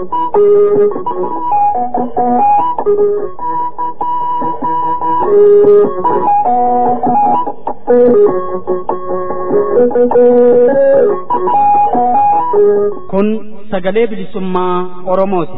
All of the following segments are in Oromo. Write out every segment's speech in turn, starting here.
Kun sagalee bilisummaa Oromooti.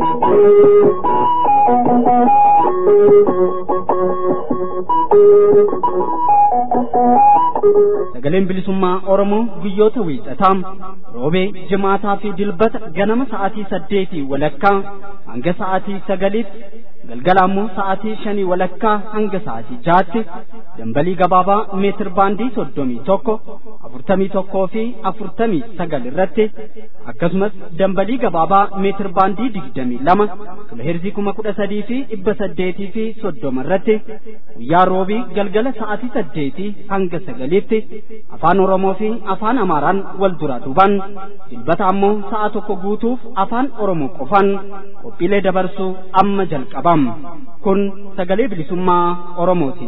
Sagaleen bilisummaa Oromoo guyyoota wiixataa roobee jimaataa fi dilbata ganama sa'aatii saddeetii walakkaa hanga sa'aatii sagaliitti galgala ammoo sa'aatii shanii walakkaa hanga sa'aatii jaatti dambalii gabaabaa meetir baandii soddomii tokko afurtamii tokkoo fi afurtamii sagal irratti akkasumas dambalii gabaabaa meetir baandii digdamii lama kiloheerzii kuma kudha sadii fi dhibba saddeetii fi soddoma irratti guyyaa roobii galgala sa'aatii saddeetii hanga sagaliitti afaan oromoo fi afaan amaaraan wal duraa duuban dilbata ammoo sa'a tokko guutuuf afaan oromoo qofan qophiilee dabarsuu amma jalqabam kun sagalee bilisummaa oromooti.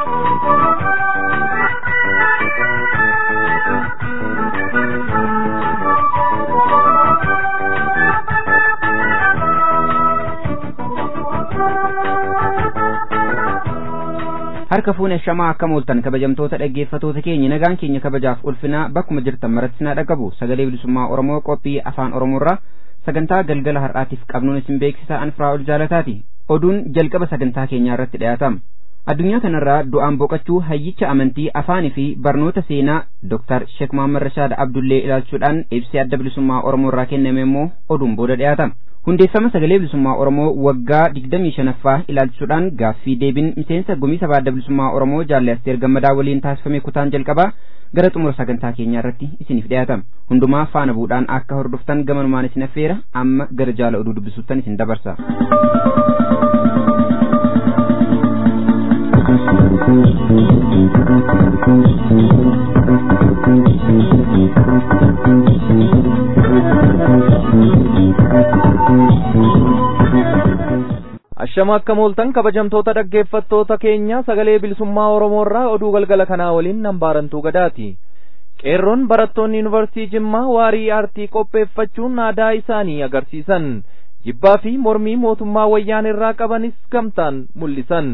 harka fuune shamaa akka mooltan kabajamtoota dhaggeeffatoota keenya nagaan keenya kabajaaf ulfinaa bakkuma jirtan maratti sinaa dhaqabu sagalee bilisummaa oromoo qophii afaan oromoorraa sagantaa galgala har'aatiif qabnuun isin beeksisaa anfiraa ol jaalataati oduun jalqaba sagantaa keenyaa irratti dhiyaatama addunyaa kanarraa du'aan boqachuu hayyicha amantii afaanii fi barnoota seenaa Dr. Sheek Muhammad Rashaad Abdullee ilaalchuudhaan ibsi adda bilisummaa Oromoo irraa kenname immoo oduun booda dhiyaatama. hundeeffama sagalee bilisummaa oromoo waggaa digdamii shanaffaa ilaalchuudhaan gaaffii deebiin miseensa gumii sabaa adda bilisummaa oromoo jaallee asteer gammadaa waliin taasifame kutaan jalqabaa gara xumura sagantaa keenyaa irratti isiniif dhiyaatama hundumaa faana bu'uudhaan akka hordoftan gamanumaan isin affeera amma gara jaala oduu dubbisuuttan isin dabarsa. ashama akka mooltan kabajamtoota dhaggeeffattoota keenya sagalee bilisummaa oromoo irraa oduu galgala kanaa waliin nambaarantuu gadaati qeerroon barattoonni yuunivarsiitii jimmaa waarii aartii qopheeffachuun aadaa isaanii agarsiisan jibbaa fi mormii mootummaa wayyaan irraa qabanis gamtaan mul'isan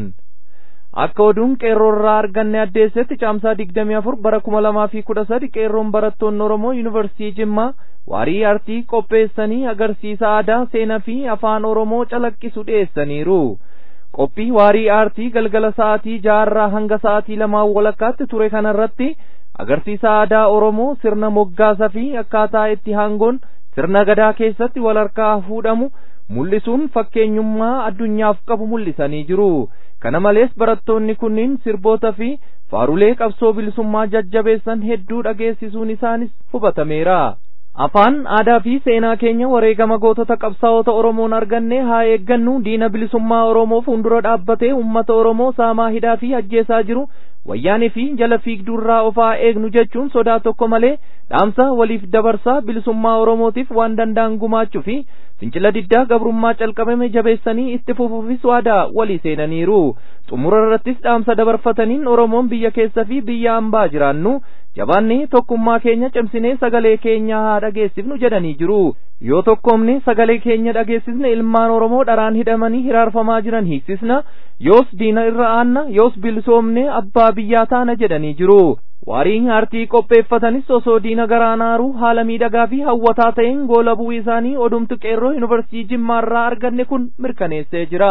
akka oduun qeerroo irraa arganne addeessetti caamsaa digdamii afur bara kuma lamaa fi kudha sadi qeerroon barattoonni oromoo yuunivarsiitii jimmaa waarii aartii qopheessanii agarsiisa aadaa seenaa fi afaan oromoo calaqqisu dhiyeessaniiru qophii waarii aartii galgala sa'aatii jaarraa hanga sa'aatii lamaan walakkaatti ture kanarratti agarsiisa aadaa oromoo sirna moggaasa fi akkaataa itti hangoon sirna gadaa keessatti wal harkaa fuudhamu mul'isuun fakkeenyummaa addunyaaf qabu mul'isanii jiru kana malees barattoonni kunniin sirboota fi faarulee qabsoo bilisummaa jajjabeessan hedduu dhageessisuun isaanis hubatameera afaan aadaa fi seenaa keenya wareegama gootota qabsaa'ota oromoon arganne haa eeggannu diina bilisummaa oromoo fuuldura dhaabbatee ummata oromoo saamaa hidhaa fi ajjeesaa jiru wayyaanii fi jala fiigduurraa ofaa eegnu jechuun sodaa tokko malee dhaamsa waliif dabarsaa bilisummaa oromootiif waan danda'an gumaachuu fi fincila diddaa gabrummaa calqabame jabeessanii itti fufuufis waadaa walii seenaniiru xumura irrattis dhaamsa dabarfataniin oromoon biyya keessa fi biyya ambaa jiraannu jabaannee tokkummaa keenya cimsinee sagalee keenya haa dhageessifnu jedhanii jiru yoo tokkoomne sagalee keenya dhageessisne ilmaan oromoo dharaan hidhamanii hiraarfamaa jiran hiiksisna yoos diina irra aanna yoos bilisoomne abbaa biyyaa taana jedhanii jiru waariin aartii qopheeffatanis osoo diina garaanaaru haala miidhagaa fi hawwataa ta'een goola bu'uu isaanii odumtu qeerroo yuunivarsiitii jimmaarraa arganne kun mirkaneessee jira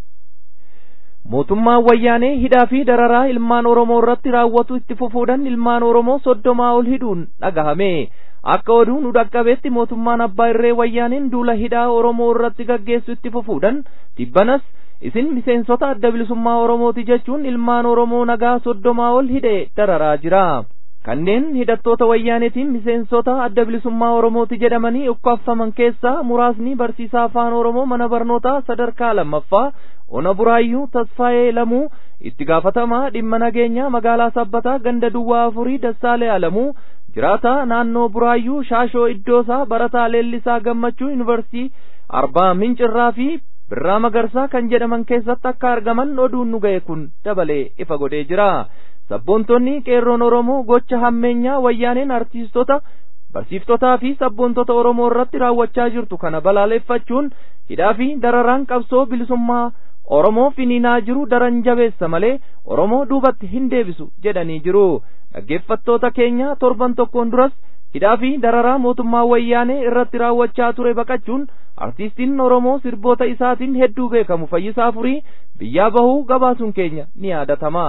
mootummaan wayyaanee hidhaa fi dararaa ilmaan oromoo irratti raawwatu itti fufuudhaan ilmaan oromoo soddomaa ol hidhuun dhagahame akka oduu nu dhaqqabeetti mootummaan abbaa irree wayyaaneen duula hidhaa oromoo irratti gaggeessu itti fufuudhaan dhibbanas isin miseensota adda bilisummaa oromooti jechuun ilmaan oromoo nagaa soddomaa ol hidhe dararaa jira kanneen hidhattoota wayyaaneetiin miseensota adda bilisummaa oromooti jedhamanii ukkaaffaman keessaa muraasni barsiisaa afaan oromoo mana barnootaa sadarkaa lammaffaa ona buraayyuu tasfaayee lamuu itti gaafatamaa dhimma nageenyaa magaalaa sabbataa ganda duwwaa afurii dassaalee alamuu jiraataa naannoo buraayyuu shaashoo iddoosaa barataa leellisaa gammachuu yuunivarsiitii arbaa mincirraa fi birraa magarsaa kan jedhaman keessatti akka argaman oduun nu ga'e kun dabalee ifa godhee jira sabboontonni qeerroon oromoo gocha hammeenyaa wayyaaneen artiistota barsiiftotaa fi sabboontota Oromoo irratti raawwachaa jirtu kana balaaleffachuun hidhaa fi dararaan qabsoo bilisummaa Oromoo finiinaa jiru daran jabeessa malee Oromoo duubatti hin deebisu jedhanii jiru. Dhaggeeffattoota keenya torban tokkoon duras hidhaa fi dararaa mootummaa wayyaanee irratti raawwachaa ture baqachuun artiistiin Oromoo sirboota isaatiin hedduu beekamu fayyisaa furii biyyaa bahuu gabaasuun keenya ni yaadatama.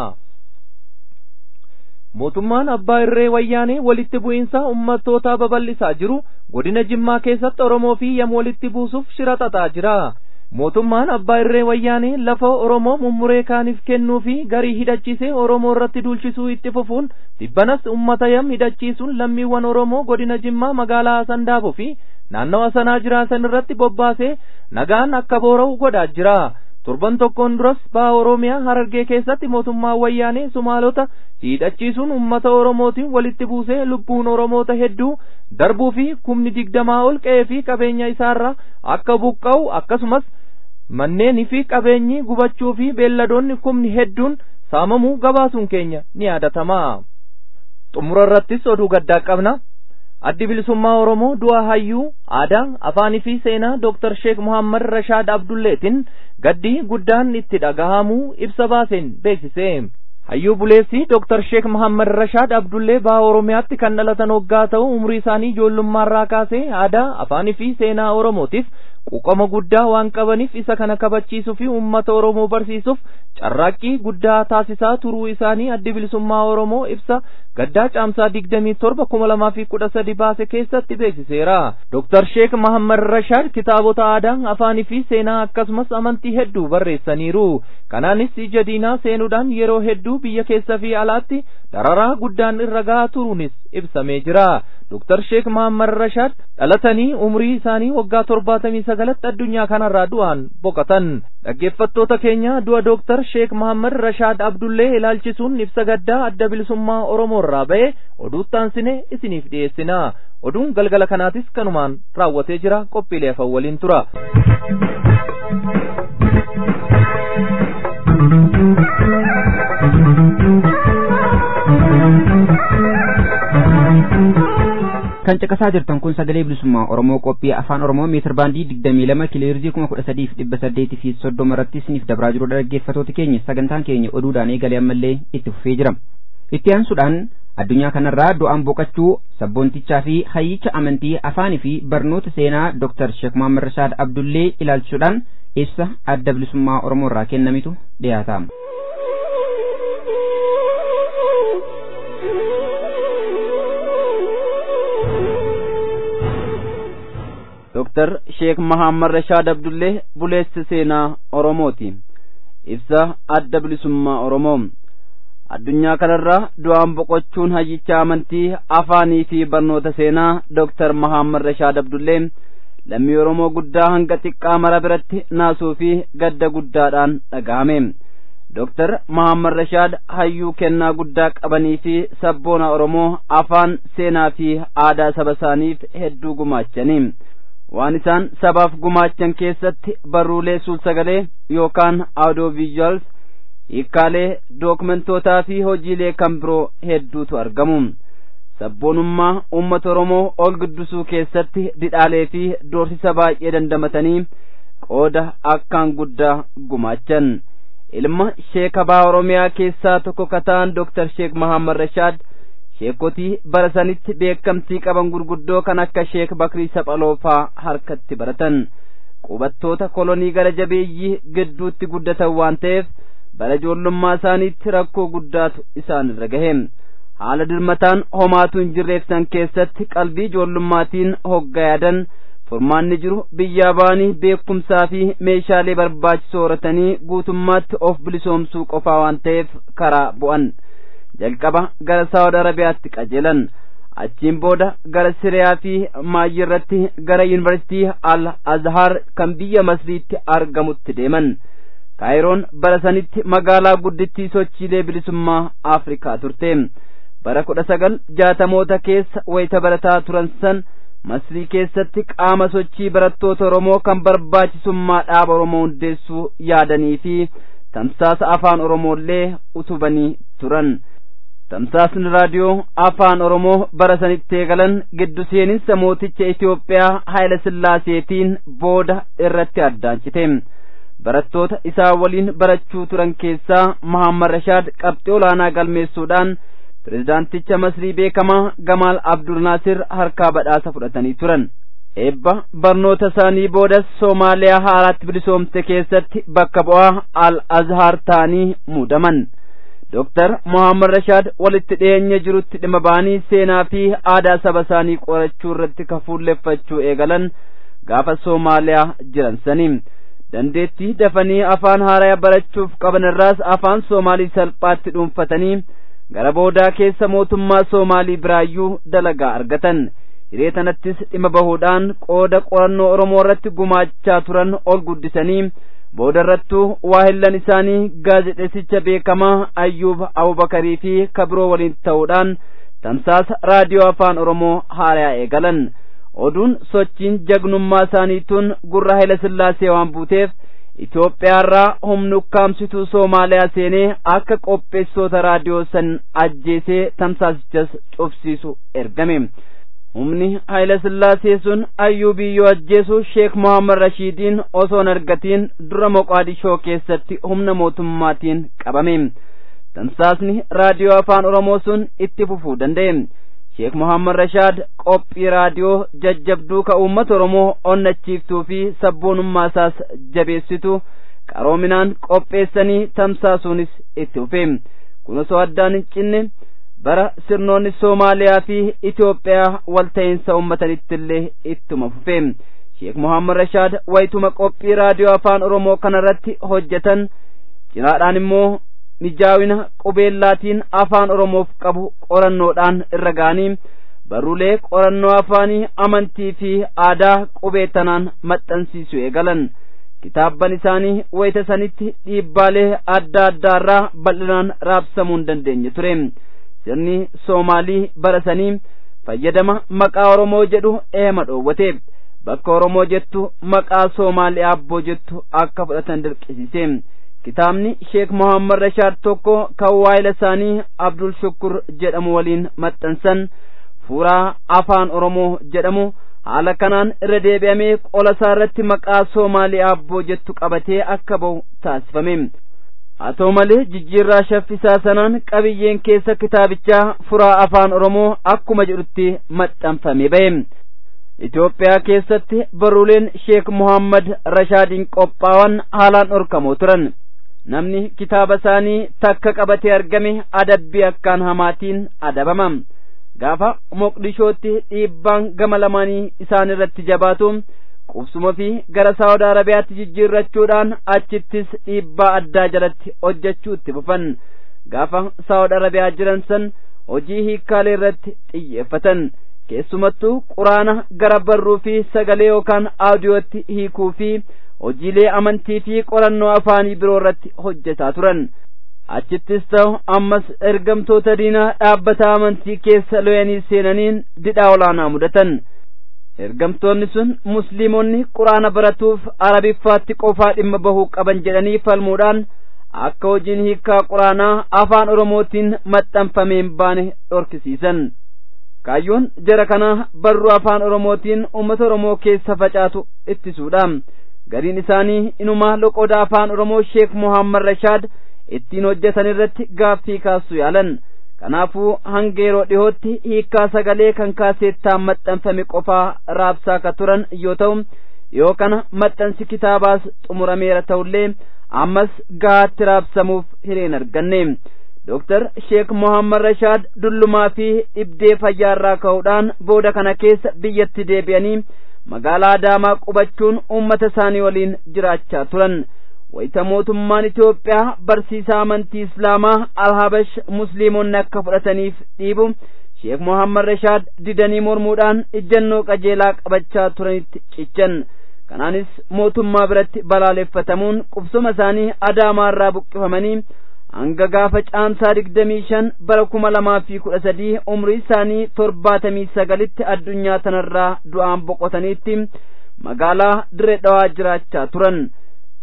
mootummaan abbaa irree wayyaanee walitti bu'iinsa ummattootaa babal'isaa jiru godina jimmaa keessatti oromoo fi yam walitti buusuuf shira xaxaa jira mootummaan abbaa irree wayyaanee lafa oromoo mummuree kaaniif kennuu fi garii hidhachiisee oromoo irratti duulchisuu itti fufuun dibbanas ummata yam hidhachiisuun lammiiwwan oromoo godina jimmaa magaalaa sandaafoo fi naannawa sanaa jiraatan irratti bobbaasee nagaan akka boora'u godhaa jira torban tokkoon duras baha oromiyaa harargee keessatti mootummaa wayyaanee sumaalota hidhachiisuun ummata oromootiin walitti buusee lubbuun oromoota hedduu darbuu fi kumni digdamaa ol qe'ee fi qabeenya isaarraa akka buqqa'u akkasumas manneenii fi qabeenyi gubachuu fi beelladoonni kumni hedduun saamamuu gabaasuun keenya ni yaadatama xumura irrattis oduu gaddaa qabna addi bilisummaa oromoo du'a hayyuu aadaa afaanii fi seenaa dooktar sheek muhammad rashaad abdulleetiin gaddii guddaan itti dhagahamuu ibsa baaseen beeksise hayyuu buleessi dooktar sheek muhammad rashaad abdullee baha oromiyaatti kan dhalatan hoggaa ta'u umrii isaanii ijoollummaarraa kaasee aadaa afaanii fi seenaa oromootiif quuqama guddaa waan qabaniif isa kana kabachiisuu fi uummata oromoo barsiisuuf carraaqqii guddaa taasisaa turuu isaanii addi bilisummaa oromoo ibsa gaddaa caamsaa digdamii torba kuma lamaa fi kudha sadi baase keessatti beeksiseera dooktar sheek mahammad rashaad kitaabota aadaa afaanii fi seenaa akkasumas amantii hedduu barreessaniiru kanaanis ija diinaa seenuudhaan yeroo hedduu biyya keessa fi alaatti dararaa guddaan irra gahaa turuunis ibsamee jira dooktar sheek mahammad rashaad dhalatanii umrii isaanii waggaa torbaatamii sagalatti addunyaa kanarraa du'aan boqotan dhaggeeffattoota keenya du'a dooktar sheek mahammad rashaad abdullee ilaalchisuun ibsa gaddaa adda bilisummaa oromoo irraa ba'e oduuttaansine isiniif dhiyeessina oduun galgala kanaatis kanumaan raawwatee jira qophiilee afan waliin tura. kan caqasaa jirtan kun sagalee bilisummaa oromoo qophii afaan oromoo meetir baandii digdamii lama kiloheerzii kuma kudha sadiif dhibba saddeetii fi soddoma irratti isiniif dabraa jiru dhaggeeffatoota keenya sagantaan keenya oduudhaan eegalee ammallee itti fufee jira itti aansuudhaan addunyaa kanarraa du'aan boqachuu sabboontichaa fi hayyicha amantii afaanii fi barnoota seenaa dooktar sheek Muhammad Rashaad Abdullee ilaalchuudhaan ibsa adda bilisummaa oromoo irraa kennamitu dhiyaata. Dooktar Sheek Mahammad Rashaad Abdullee buleessa seenaa Oromooti. Ibsa adda bilisummaa Oromoo. Addunyaa kanarraa du'aan boqochuun hayyicha amantii afaanii fi barnoota seenaa Dooktar Mahammad Rashaad Abdullee lammii Oromoo guddaa hanga xiqqaa mara biratti naasuu fi gadda guddaadhaan dhaga'ame. Dooktar Mahammad Rashaad hayyuu kennaa guddaa qabanii fi sabboona Oromoo afaan seenaa fi aadaa saba isaaniif hedduu gumaachanii. waan isaan sabaaf gumaachan keessatti barruulee suul-sagalee yookaan audio visuals hiikkaalee dookumentootaa fi hojiilee kan biroo hedduutu argamu sabboonummaa uummata oromoo ol guddisuu keessatti didhaalee fi doorsisa baay'ee dandamatanii qooda akkaan guddaa gumaachan ilma sheekabaa oromiyaa keessaa tokko kataan dooktar sheek mahammad rashaad sheekotii bara sanitti beekamtii qaban gurguddoo kan akka sheek bakrii saphaloofaa harkatti baratan qubattoota kolonii gara jabeeyyii gidduutti guddatan waan ta'eef bara ijoollummaa isaaniitti rakkoo guddaatu isaan irra gahe haala dirmataan homaatu hin jirreefsan keessatti qalbii ijoollummaatiin hoggaa yaadan furmaanni jiru biyyaa ba'anii beekumsaa fi meeshaalee barbaachisoo horatanii guutummaatti of bilisoomsuu qofaa waan ta'eef karaa bu'an jalqaba gara saawud arabiyaatti qajeelan achiin booda gara siriyaa fi maayyi irratti gara yuunivarsiitii al azhar kan biyya masriitti argamutti deeman kaayiroon bara sanitti magaalaa guddittii sochiilee bilisummaa afrikaa turte bara kudha sagal jaatamoota keessa wayita barataa turan san masrii keessatti qaama sochii barattoota oromoo kan barbaachisummaa dhaaba oromoo hundeessuu yaadanii fi tamsaasa afaan oromoollee utubanii turan tamsaasni raadiyoo afaan oromoo bara sanitti eegalan giddu seeninsa mooticha Itoophiyaa Haayile Sillaaseetiin booda irratti addaancite barattoota isaa waliin barachuu turan keessaa Mahammad Rashaad qabxii olaanaa galmeessuudhaan pirezidaanticha Masrii beekamaa Gamaal Abdul Naasir harkaa badhaasa fudhatanii turan. eebba barnoota isaanii boodas Soomaaliyaa haaraatti bilisoomte keessatti bakka bu'aa Al Azhar ta'anii muudaman. Dooktar Mohaammed Rashaad walitti dhiyeenya jirutti dhimma ba'anii seenaa fi aadaa saba isaanii qorachuu irratti kafuulleffachuu eegalan gaafa Soomaaliyaa jiran sanii. Dandeettii dafanii afaan haaraa barachuuf qaban irraas afaan Soomaalii salphaatti dhuunfatanii gara boodaa keessa mootummaa Soomaalii biraayyuu dalagaa argatan. hiree tanattis dhimma bahuudhaan qooda qorannoo Oromoo irratti gumaachaa turan ol guddisanii booda irrattuu waahillan isaanii gaazexeessicha beekamaa Ayyuub Abubakarii fi kabiroo waliin ta'uudhaan tamsaasa raadiyoo afaan Oromoo haaraa eegalan. Oduun sochiin jagnummaa isaaniituun gurra Haayile Sillaasee waan buuteef Itoophiyaarraa humni ukkaamsituu Soomaaliyaa seenee akka qopheessitoota raadiyoo san ajjeesee tamsaasichas cufsiisu ergame. humni Haayile Sillaasee sun ayyuubiyyoo ajjeesu Sheek Mohaammed Rashiidiin osoo hin argatiin dura Moqaadishoo keessatti humna mootummaatiin qabame. Tamsaasni raadiyoo afaan Oromoo sun itti fufuu danda'e. Sheek Mohaammed Rashaad qophii raadiyoo jajjabduu ka uummata Oromoo onnachiiftuu fi sabboonummaa isaas jabeessitu qaroominaan qopheessanii tamsaasuunis itti fufe. Kun osoo addaan hin cinne bara sirnoonni Soomaaliyaa fi Itoophiyaa walta'iinsa uummatanitti illee ittuma fufe. Sheek Mohaammed Rashaad wayituma qophii raadiyoo afaan Oromoo kanarratti hojjetan cinaadhaan immoo mijaawina qubeellaatiin afaan Oromoof qabu qorannoodhaan irra ga'anii barruulee qorannoo afaanii amantii fi aadaa qubee tanaan maxxansiisuu eegalan. kitaabban isaanii wayita sanitti dhiibbaalee adda addaarraa bal'inaan raabsamuu hin dandeenye ture. sirni soomaalii bara sanii fayyadama maqaa oromoo jedhu eema dhoowwate bakka oromoo jettu maqaa soomaalii abboo jettu akka fudhatan dirqisiise kitaabni sheek mohammad rashaad tokko kan waayila isaanii abdul shukur jedhamu waliin maxxansan fuuraa afaan oromoo jedhamu haala kanaan irra deebi'amee qola isaa irratti maqaa soomaalii abboo jettu qabatee akka ba'u taasifame haa ta'u malee jijjiirraa shaffisaa sanaan qabiyyeen keessa kitaabichaa furaa afaan oromoo akkuma jedhutti maxxanfame ba'e Itoophiyaa keessatti barruuleen Sheek Muhammad Rashaadiin qophaa'an haalaan dhorkamoo turan namni kitaaba isaanii takka qabatee argame adabbii akkaan hamaatiin adabama gaafa Moqdishootti dhiibbaan gama lamaanii isaan irratti jabaatu qubsuma fi gara saawud arabiyaatti jijjiirrachuudhaan achittis dhiibbaa addaa jalatti hojjechuu itti fufan gaafa saawud arabiyaa jiran san hojii hiikkaalee irratti xiyyeeffatan keessumattuu quraana gara barruu fi sagalee yookaan aadiyootti hiikuu fi hojiilee amantii fi qorannoo afaanii biroo irratti hojjetaa turan achittis ta'u ammas ergamtoota diinaa dhaabbata amantii keessa lo'anii seenaniin didhaa olaanaa mudatan ergamtoonni sun musliimonni quraana baratuuf arabiffaatti qofaa dhimma bahuu qaban jedhanii falmuudhaan akka hojiin hiikkaa quraanaa afaan oromootiin maxxanfameen baane dhorkisiisan kaayyoon jara kanaa barruu afaan oromootiin uummata oromoo keessa facaatu ittisuudha gariin isaanii inumaa loqoda afaan oromoo sheek mohammad rashaad ittiin hojjetan irratti gaaffii kaasuu yaalan kanaafuu hanga yeroo dhihootti hiikkaa sagalee kan kaaseettaan maxxanfame qofaa raabsaa ka turan yoo ta'u dhiyoo kana maxxansi kitaabaas xumurameera ta'ullee ammas gahaatti raabsamuuf hireen arganne Dooktar Sheek Mohammad Rashaad dullumaa fi dhibdee fayyaarraa ka'uudhaan booda kana keessa biyyatti deebi'anii magaalaa Adaamaa qubachuun uummata isaanii waliin jiraachaa turan. wayita mootummaan Itoophiyaa barsiisaa amantii Islaamaa Alhabash Musliimonni akka fudhataniif dhiibu Sheek Mohammad Rashaad didanii mormuudhaan ijjannoo qajeelaa qabachaa turanitti cichan. Kanaanis mootummaa biratti balaaleffatamuun qubsuma isaanii Adaamaarraa buqqifamanii hanga gaafa caamsaa digdamii shan bara kuma lamaa fi kudha sadii umrii isaanii torbaatamii sagalitti addunyaa tanarraa du'aan boqotaniitti magaalaa Diree Dhawaa jiraachaa turan.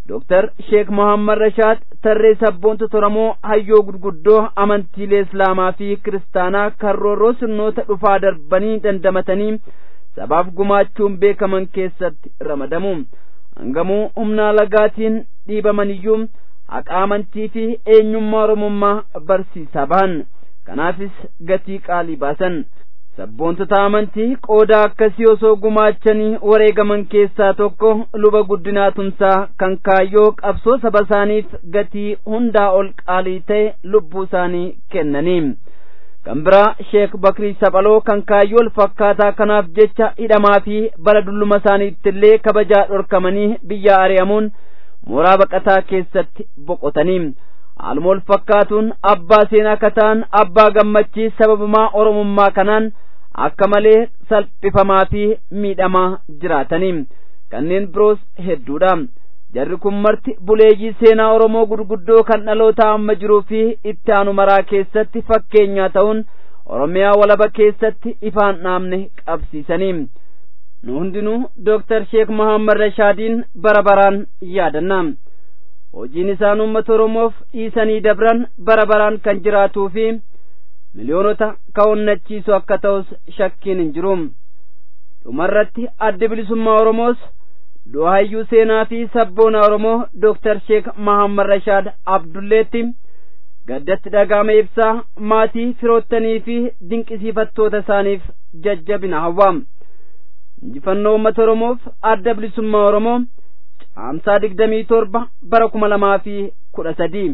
Dooktar Sheek Mohammad Rashaad tarree sabboontota Oromoo hayyoo gurguddoo amantiilee Islaamaa fi Kiristaanaa karroorroo sirnoota dhufaa darbanii dandamatanii sabaaf gumaachuun beekaman keessatti ramadamu. Hangamuu humnaa lagaatiin dhiibamaniyyuu haqa amantii fi eenyummaa Oromummaa barsiisaa bahan. Kanaafis gatii qaalii baasan. Sabboontota amantii qooda akkasii osoo gumaachanii wareegaman keessaa tokko luba guddinaa tumsaa kan kaayyoo qabsoo saba isaaniif gatii hundaa ol qaalii ta'e lubbuu isaanii kennanii. Kan biraa Sheek Bakrii Saphaloo kan kaayyoo ol fakkaataa kanaaf jecha hidhamaa fi bara dulluma isaaniitti illee kabajaa dhorkamanii biyya ari'amuun mooraa baqataa keessatti boqotanii. Haaluma ol fakkaatuun abbaa seenaa kataan abbaa gammachii sababumaa oromummaa kanaan akka malee salphifamaa fi miidhamaa jiraatanii kanneen biroos hedduudha. Jarri kun marti buleeyyii seenaa Oromoo gurguddoo kan dhaloota amma jiruu fi itti aanu maraa keessatti fakkeenyaa ta'uun Oromiyaa walaba keessatti ifaan dhaamne qabsiisanii. Nu hundinuu Dooktar Sheek Mohammad Rashaadiin bara baraan yaadanna. hojiin isaan uummata Oromoof dhiisanii dabran bara baraan kan jiraatuu fi miliyoonota ka'onnachiisu akka ta'us shakkiin hin jiru. Dhumarratti addi bilisummaa Oromoos du'aayyuu seenaa fi sabboona Oromoo Dooktar Sheek Mahammad Rashaad Abdulleetti gaddatti dhaga'ame ibsaa maatii firoottanii fi dinqisiifattoota isaaniif jajjabina hawwa. Injifannoo uummata Oromoof adda bilisummaa Oromoo. Caamsaa digdamii torba bara kuma lamaa fi kudha sadii.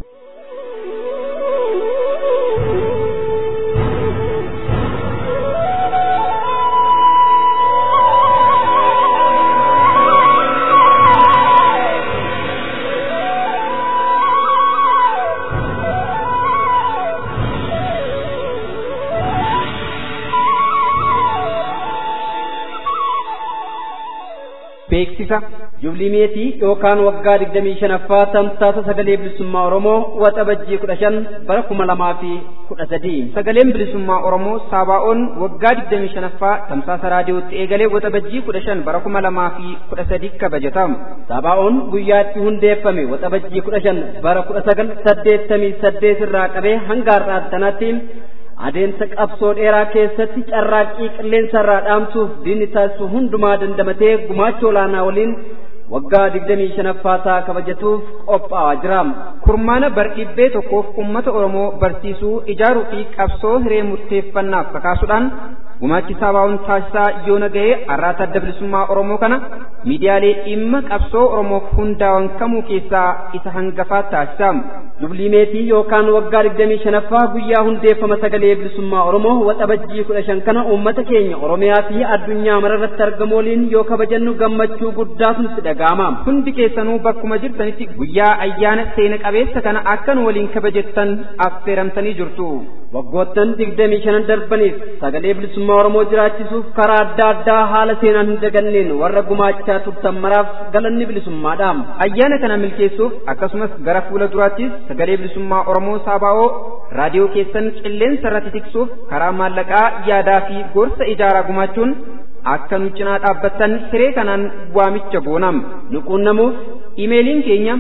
beeksisa jublimeetii yookaan waggaa digdamii shanaffaa tamsaasa sagalee bilisummaa oromoo waxabajjii kudha shan bara kuma lamaa fi kudha sadii sagaleen bilisummaa oromoo saabaa'oon waggaa digdamii shanaffaa tamsaasa raadiyootti eegalee waxabajjii kudha shan bara kuma lamaa fi kudha sadii kabajatamu saabaa'oon guyyaatti hundeeffame waxabajjii kudha shan bara kudha sagal saddeettamii saddeet irraa qabee hanga har'aatti sanatti adeemsa qabsoo dheeraa keessatti carraaqqii qilleensa irraa dhaamsuuf diinni taasisu hundumaa dandamatee gumaacha olaanaa waliin waggaa digdamii shanaffaa isaa kabajatuuf qophaa'aa jira. kurmaana bardhibbee tokkoof ummata oromoo barsiisuu ijaaruu fi qabsoo hiree murteeffannaaf kakaasuudhaan gumaachi saabaa'oon taasisaa yoona ga'ee arraata adda bilisummaa oromoo kana miidiyaalee dhimma qabsoo oromoof hundaa'an kamuu keessaa isa hangafaa taasisa. jublimeetii yookaan waggaa digdamii shanaffaa guyyaa hundeeffama sagalee bilisummaa oromoo waxabajjii kudha shan kana uummata keenya oromiyaa fi addunyaa mararratti argamu waliin yoo kabajannu gammachuu guddaatu nutti dhaga'ama. hundi keessanuu bakkuma jirtanitti guyyaa ayyaana seena qabeessa kana akkan waliin kabajettan affeeramtanii jirtu. waggoottan digdamii shanan darbaniif sagalee bilisummaa oromoo jiraachisuuf karaa adda addaa haala seenaan hin daganneen warra gumaachaa turtan maraaf galanni bilisummaadha. ayyaana kana milkeessuuf akkasumas gara fuula duraattis sagalee bilisummaa oromoo saabaa'oo raadiyoo keessan qilleensa irratti tiksuuf karaa maallaqaa yaadaa fi gorsa ijaaraa gumaachuun akka nu cinaa dhaabbattan hiree kanaan waamicha goonam nu quunnamuuf imeeliin keenya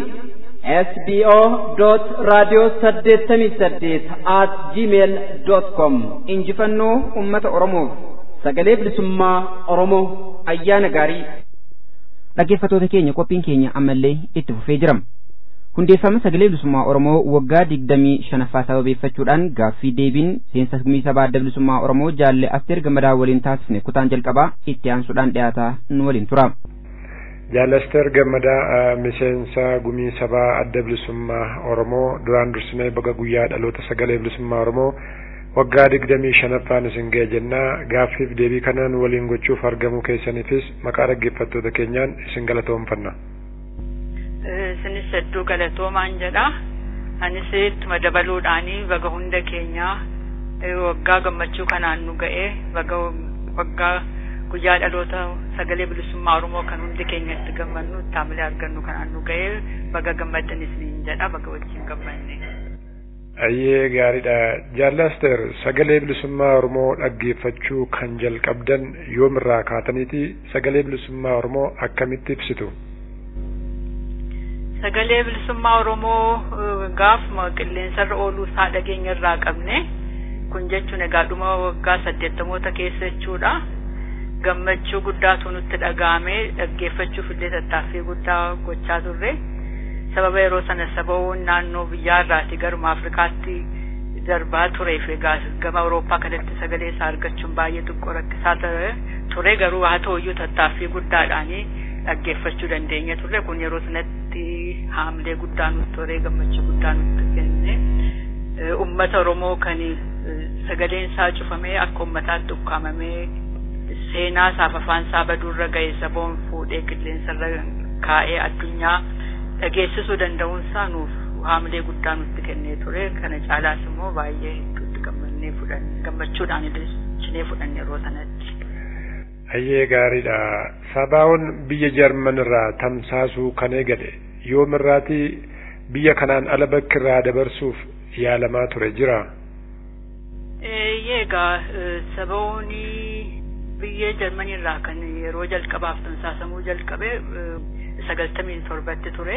sbo radio saddeettamii saddeet at gmail com injifannoo ummata oromoof sagalee bilisummaa oromoo ayyaana gaarii dhaggeeffatoota keenya qophiin keenya ammallee itti fufee jira hundeeffama sagalee bilisummaa oromoo waggaa digdamii shanaffaa sababeeffachuudhaan gaaffii deebiin seensa gumii sabaa adda bilisummaa oromoo jaalle asteer gammadaa waliin taasifne kutaan jalqabaa itti aansuudhaan dhiyaataa nu waliin tura. Jaalasteer Gammadaa miseensa gumii sabaa adda bilisummaa Oromoo duraan dursinee baga guyyaa dhaloota sagalee bilisummaa Oromoo waggaa digdamii shanaffaan isin ga'e jennaa gaaffiif deebii kanaan waliin gochuuf argamuu keessaniifis maqaa dhaggeeffattoota keenyaan isin galatoomfanna. Isinis hedduu galatoomaan jedha. Anis ittuma dabaluudhaanii baga hunda keenyaa waggaa gammachuu kanaan nu ga'e baga waggaa guyyaa dhaloota sagalee bilisummaa Oromoo kan hundi keenya itti gammannu taamilee argannu kanaan nu ga'ee baga gammaddanis niin jedha baga wajjin gammanne. Ayyee gaariidha. Jaallaster sagalee bilisummaa Oromoo dhaggeeffachuu kan jalqabdan yoomirraa kaataniiti sagalee bilisummaa Oromoo akkamitti ibsitu? sagalee bilisummaa oromoo gaafuma qilleensarra ooluu isaa dhageenya irraa qabne kun jechuun egaa dhuma waggaa saddeettamoota keessa jechuudha gammachuu guddaatu nutti dhaga'ame dhaggeeffachuuf illee tattaaffii guddaa gochaa turre sababa yeroo sana sababoon naannoo biyyaarraati garuma afrikaatti darbaa tureef egaa gama awurooppaa kanatti sagalee isaa argachuun baay'ee xiqqoo rakkisaa ture garuu haa ta'uyyuu tattaaffii guddaadhaanii dhaggeeffachuu dandeenya turre kun yeroo sanatti haamilee guddaa nutti ture gammachuu guddaa nutti kenne ummata oromoo kan sagaleen isaa cufamee akka ummataatti ukkaamamee seenaa isaaf afaan isaa baduurra ga'e saboon fuudhee qilleensarra kaa'ee addunyaa dhageessisuu danda'uun isaa nuuf haamilee guddaa nutti kennee ture kana caalaas immoo baay'ee hedduutti gammannee fudhanne gammachuudhaan illee fudhanne yeroo sanatti. Ayyee gaariidha. Sabaa'oon biyya Jarman irraa tamsaasuu kan eegale yoomirraati biyya kanaan ala bakki irraa dabarsuuf yaalamaa ture jira. Eegaa sabaa'oon biyya Jarmanii irraa kan yeroo jalqabaaf tamsaasamuu jalqabe sagaltamii torbatti ture.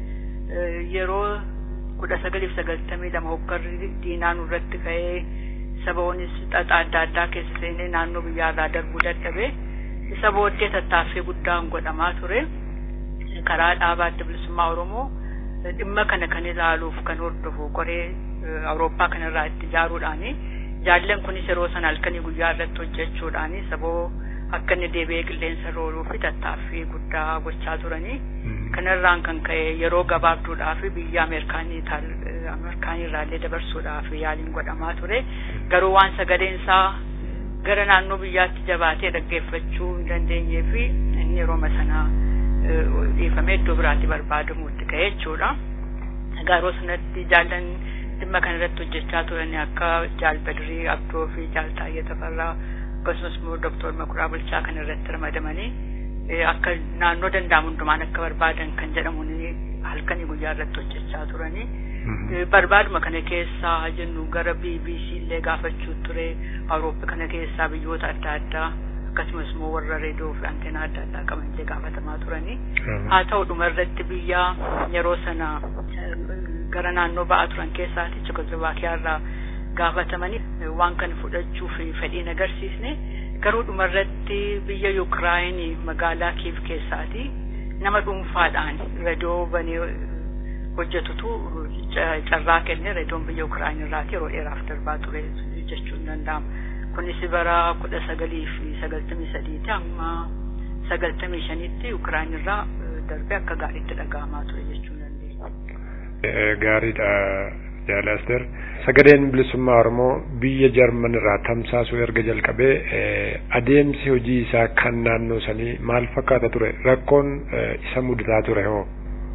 Yeroo kudha sagaliif sagaltamii lama hoggarri diinaa nurratti ka'ee saboonis xaxaa adda addaa keessa seenee naannoo biyyaarraa darbuu dadhabe isa booddee tattaaffii guddaan godhamaa ture karaa dhaabaa adda bilisummaa oromoo dhimma kana kan ilaaluuf kan hordofu qoree awurooppaa kanarraa itti ijaaruudhaani jaallan kunis yeroo sana halkanii guyyaa irratti hojjechuudhaani saboo akka inni deebi'ee qilleensa irra ooluu fi tattaaffii guddaa gochaa turanii kanarraan kan ka'e yeroo gabaabduudhaaf biyya ameerikaanii ameerikaanii irraallee dabarsuudhaaf yaaliin godhamaa ture garuu waan sagaleen isaa gara naannoo biyyaatti jabaatee dhaggeeffachuu hin dandeenyee fi inni yeroo sanaa dhiifamee iddoo biraatti barbaadamuutti ka'e jechuudha. Egaa yeroo sanatti jaallan dhimma kana irratti hojjechaa turan akka jaal Badirii Abdoo fi jaal Taayyee Tafarraa akkasumas immoo Dooktor Makuraa Bulchaa kan irratti ramadamanii akka naannoo danda'amu hundumaan akka barbaadan kan jedhamuun halkanii guyyaa irratti hojjechaa turanii. barbaaduma kana keessaa jennu gara BBC illee gaafachuu ture Awurooppaa kana keessaa biyyoota adda addaa akkasumas immoo warra reediyoo fi anteenaa adda addaa qaban illee gaafatamaa turanii haa ta'u dhuma irratti biyya yeroo sana gara naannoo ba'aa turan keessaati Chekoslovaakiyaa irraa gaafatamanii waan kana fudhachuuf fedhiin agarsiisne garuu dhuma irratti biyya Yuukiraayinii magaalaa Kiiv keessaati nama dhuunfaadhaan reediyoo banee hojjetutu carraa kenne reediyoon biyya Ukiraayinii irraati yeroo dheeraaf darbaa ture jechuun danda'ama. Kunis bara kudha sagalii fi sagaltamii sadiitti amma sagaltamii shanitti Ukiraayinii irraa darbee akka gaariitti dhaga'amaa ture jechuun dandeenya. Gaariidha Jaalaster. Sagaleen bilisummaa Oromoo biyya Jarman irraa tamsaasuu erga jalqabee adeemsi hojii isaa kan naannoo sanii maal fakkaata ture? Rakkoon isa mudataa ture hoo?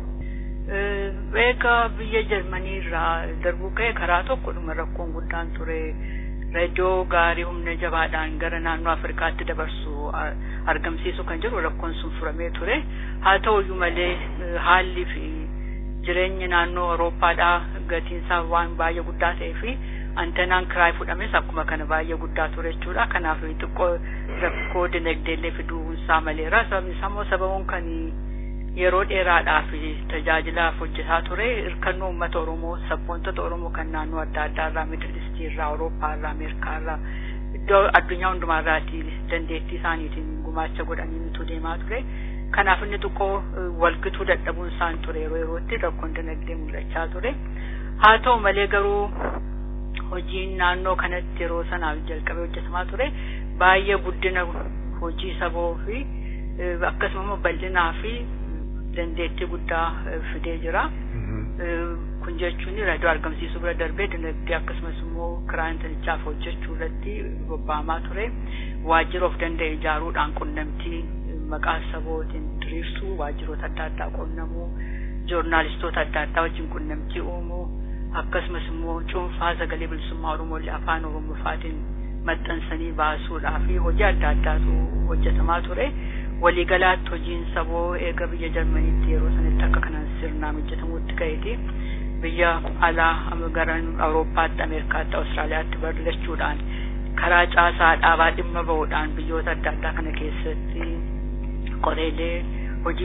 Egaa biyya Jarmanii irraa darbuu ka'e karaa tokkodhuma rakkoon guddaan ture reediyoo gaarii humna jabaadhaan gara naannoo Afrikaatti dabarsu argamsiisu kan jiru rakkoon sun furamee ture. Haa ta'uyyuu malee haalli fi jireenyi naannoo Awurooppaadhaa gatiinsaa waan baay'ee guddaa ta'ee fi antenaan kiraay fudhames akkuma kana baay'ee guddaa ture jechuudha. Kanaaf xiqqoo rakkoo dinagdeellee fiduunsaa maleera. Sababni isaa immoo sababuun kan yeroo dheeraadhaaf tajaajilaaf hojjetaa ture hirkannoo uummata Oromoo sabboontota Oromoo kan naannoo adda addaa irraa Middle East irraa Awurooppaa irraa Ameerikaa irraa iddoo addunyaa hundumaa irraati dandeettii isaaniitiin gumaacha godhaniitu deemaa ture. Kanaaf inni xiqqoo walgituu dadhabuun isaan ture yeroo yerootti rakkoon dinagdee mul'achaa ture. Haa ta'u malee garuu hojiin naannoo kanatti yeroo sanaaf jalqabee hojjetamaa ture baay'ee guddina hojii saboo fi akkasuma immoo bal'inaa fi dandeettii guddaa fidee jira. Kun jechuun raadiyoo argamsiisuu bira darbee dinagdee akkasumas immoo kiraa intanichaaf hojjechuu irratti bobba'amaa ture. Waajjira of danda'e ijaaruudhaan qunnamtii maqaa sabootiin diriirsuu waajjiroota adda addaa qunnamuu joornaalistoota adda addaa wajjin qunnamtii uumuu akkasumas immoo cuunfaa sagalee bilisummaa Oromoolee afaan Oromoofaatiin maxxansanii baasuudhaa fi hojii adda addaatu hojjetamaa ture. waliigalaatti hojiin saboo eega biyya jarmaniitti yeroo sanitti akka kanaan sirnaan hojjetamuutti ka'eeti biyya alaa gara awurooppaatti ameerikaatti awustiraaliyaatti bal'achuudhaan karaa caasaa dhaabaa dhimma ba'uudhaan biyyoota adda addaa kana keessatti qoreelee hojii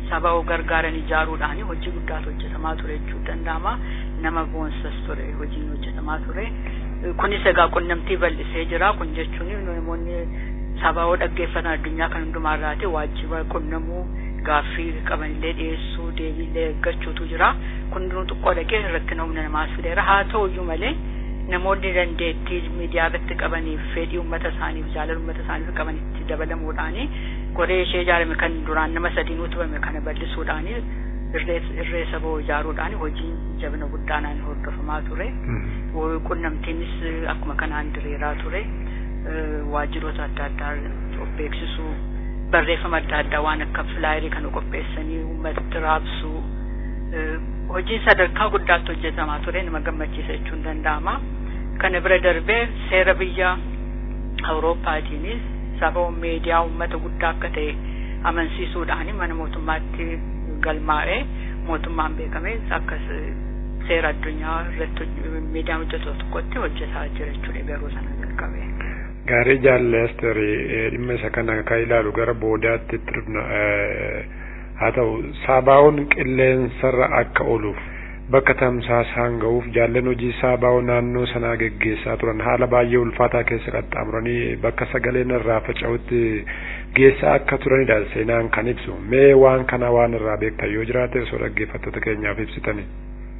saba gargaaran ijaaruudhaan hojii guddaatu hojjetamaa ture jechuu danda'ama nama boonsas ture hojiin hojjetamaa ture kunis egaa qunnamtii bal'isee jira kun jechuun namoonni saba dhaggeeffatan addunyaa kan hundumaarraati waajjiba qunnamuu gaaffii qabanillee dhiyeessuu deebiillee eeggachuutu jira kun hundinuu xiqqoo dhaqee rakkina humna namaas fideera haa ta'uyyuu malee namoonni dandeettii miidiyaa irratti qabaniif fedhii uummata isaaniif jaalala uummata isaaniif qabanitti dabalamuudhaani goree ishee ijaarame kan duraan nama sadiin utubame kana bal'isuudhaani irree saboo ijaaruudhaan hojiin jabina guddaanaan hordofamaa ture qunnamtiinis akkuma kanaan diriiraa ture waajjiroota adda addaa of beeksisuu barreeffama adda addaa waan akka filaayirii kana qopheessanii uummatatti raabsuu hojiin sadarkaa guddaatti hojjetamaa ture nama gammachiisa jechuun danda'ama kana bira darbee seera biyya awuroopaatiinis saba miidiyaa uummata guddaa akka ta'e amansiisuudhaan mana mootummaatti galmaa'ee mootummaan beekame akka seera addunyaa irratti miidiyaa hojjetu tokkotti hojjetaa jira jechuudha garuu sana jalqabe. Gaarii jaalleesterii dhimma isa kana kan ilaalu gara boodaatti haa ta'u saabaa'oon qilleensarra akka ooluuf bakka tamsaasaan ga'uuf jaallan hojii saabaa'oo naannoo sanaa geggeessaa turan haala baay'ee ulfaataa keessa qaxxaamuranii bakka sagaleen irraa faca'utti geessaa akka turanidha seenaan kan ibsu mee waan kana waan irraa beektan yoo jiraate osoo dhaggeeffattoota keenyaaf ibsitani.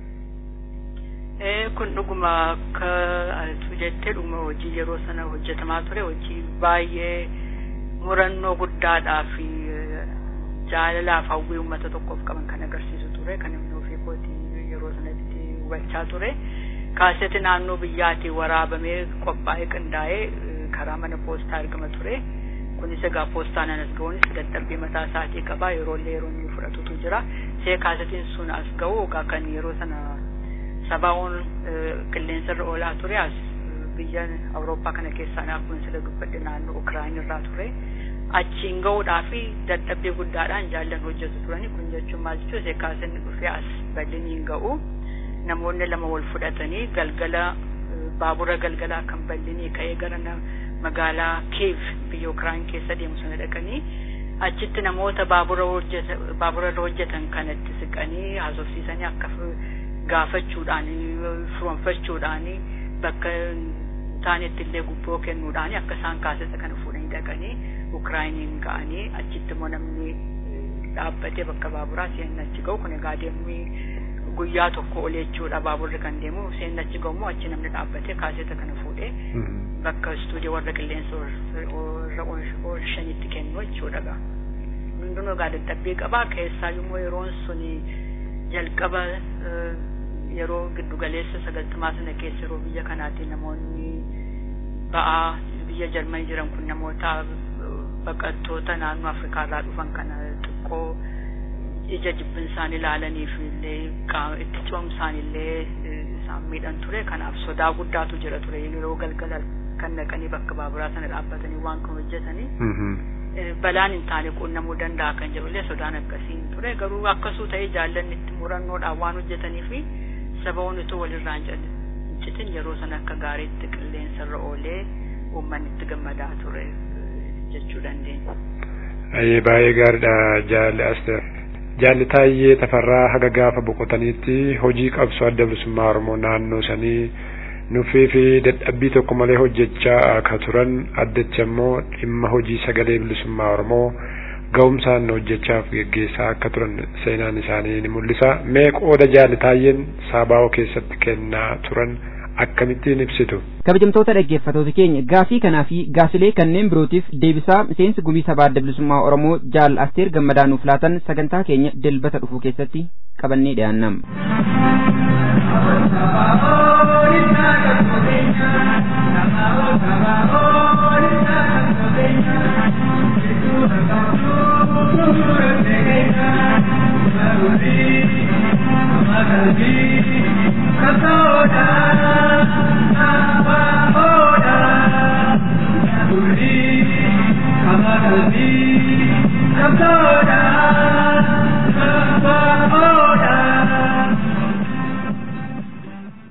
kun dhuguma akka atu jettee dhuguma hojii yeroo sana hojjetamaa ture hojii baay'ee murannoo guddaadhaa fi jaalalaaf hawwii uummata tokkoof qaban kan agarsiisu ture kan inni ofii kootii yeroo sanatti hubachaa ture kaaseti naannoo biyyaatii waraabamee qophaa'ee qindaa'ee karaa mana poostaa argama ture kunis egaa poostaan anas ga'uunis dadhabbii mataa isaatii qaba yeroollee yeroo inni fudhatutu jira see kaasetiin sun as ga'u egaa kan yeroo sana sabaa'oon qilleensarra oolaa ture as biyya awurooppaa kana keessaa akkuma sila dubbadhe naannoo ukiraayin irraa ture achiin ga'uudhaa fi dadhabbii guddaadhaan jaallan hojjetu turani kun jechuun maal jechuun seekaasinni dhufee as bal'iniin ga'u namoonni lama wal fudhatanii galgala baabura galgalaa kan bal'inii ka'ee gara magaalaa kiiv biyya ukiraayin keessa deemu sana dhaqanii achitti namoota baabura irra hojjetan kanatti siqanii haasofsiisanii akka gaafachuudhaan furonfachuudhaan bakka taanetti illee gubboo kennuudhaan akka isaan kaasessa kana fuudhanii dhaqanii ukiraayiniin ga'anii achitti immoo namni dhaabbatee bakka baaburaa seenni achi ga'u kun egaa deemni guyyaa tokko ol jechuudha baaburri kan deemu seenni achi ga'u immoo achi namni dhaabbatee kaasetta kana fuudhee bakka istuudiyoo warra qilleensa warra oolshanitti kennu jechuudha gaa hundinuu egaa dadhabbii qabaa keessaa immoo yeroon suni jalqaba yeroo giddugaleessa sagaltamaa sana keessa yeroo biyya kanaatiin namoonni ba'aa biyya jarmanii jiran kun namoota baqattoota naannoo afrikaa irraa dhufan kana xiqqoo ija jibbin isaan ilaalaniif illee itti coomsaan illee isaan miidhan ture kanaaf sodaa guddaatu jira ture yeroo galgala kan naqanii bakka baaburaa sana dhaabbatanii waan kan hojjetanii balaan hin taane quunnamuu danda'a kan jedhullee sodaan akkasiin ture garuu akkasuu ta'ee jaallanni itti murannoodhaan waan hojjetanii fi sababoonni utuu walirraan citin yeroo sana akka gaariitti qilleensarra oolee uummanni itti gammadaa ture jechuu dandeenya. Ayyee baay'ee gaariidha jaalli Asteer. Jaalli Taayyee Tafarraa haga gaafa boqotaniitti hojii qabsoo adda bilisummaa Oromoo naannoo sanii nuffii fi dadhabbii tokko malee hojjechaa akka turan addacha immoo dhimma hojii sagalee bilisummaa Oromoo ga'umsaan hojjechaaf geggeessaa akka turan seenaan isaanii ni mul'isa. Mee qooda jaalli Taayyeen Saabaawoo keessatti kennaa turan akkamittiin ibsitu? kabajamtoota dhaggeeffatoota keenya gaafii kanaa fi gaafilee kanneen birootiif deebisaa miseensi gumii sabaa adda bilisummaa oromoo jaal asteer gammadaa nuuf laatan sagantaa keenya dilbata dhufu keessatti qabannee dhiyaannam.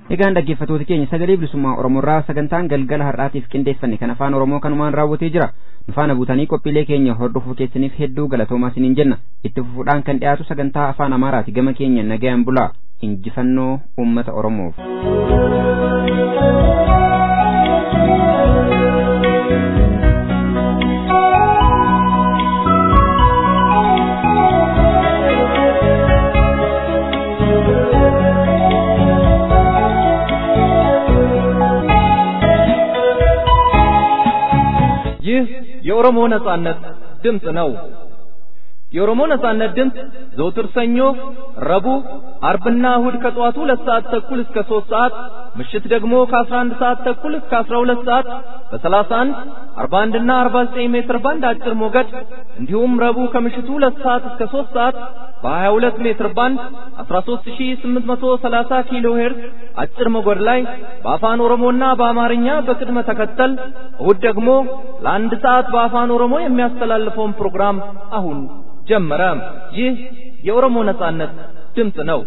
Egaan dhaggeeffattoota keenya sagalee bilisummaa Oromoorraa sagantaan galgala har'aatiif qindeeffanne kan afaan Oromoo kanumaan raawwatee jira. Nu faana buutanii qophiilee keenya hordofuu keessaniif hedduu galatoomaa isiniin jenna. Itti fufuudhaan kan dhiyaatu sagantaa afaan Amaaraati gama keenya nagayaan bulaa. Injifannoo uummata Oromoof. ይህ የኦሮሞ ነጻነት ድምፅ ነው። የኦሮሞ ነጻነት ድምፅ ዘውትር ሰኞ፣ ረቡዕ፣ አርብና እሁድ ከጠዋቱ ሁለት ሰዓት ተኩል እስከ ሦስት ሰዓት ምሽት ደግሞ ከ11 ሰዓት ተኩል እስከ 12 ሰዓት በ31፣ 41 እና 49 ሜትር ባንድ አጭር ሞገድ እንዲሁም ረቡዕ ከምሽቱ 2 ሰዓት እስከ 3 ሰዓት በ22 ሜትር ባንድ 13830 ኪሎ ሄርዝ አጭር ሞገድ ላይ በአፋን ኦሮሞና በአማርኛ በቅድመ ተከተል እሁድ ደግሞ ለአንድ ሰዓት በአፋን ኦሮሞ የሚያስተላልፈውን ፕሮግራም አሁን ጀመረ። ይህ የኦሮሞ ነጻነት ድምፅ ነው።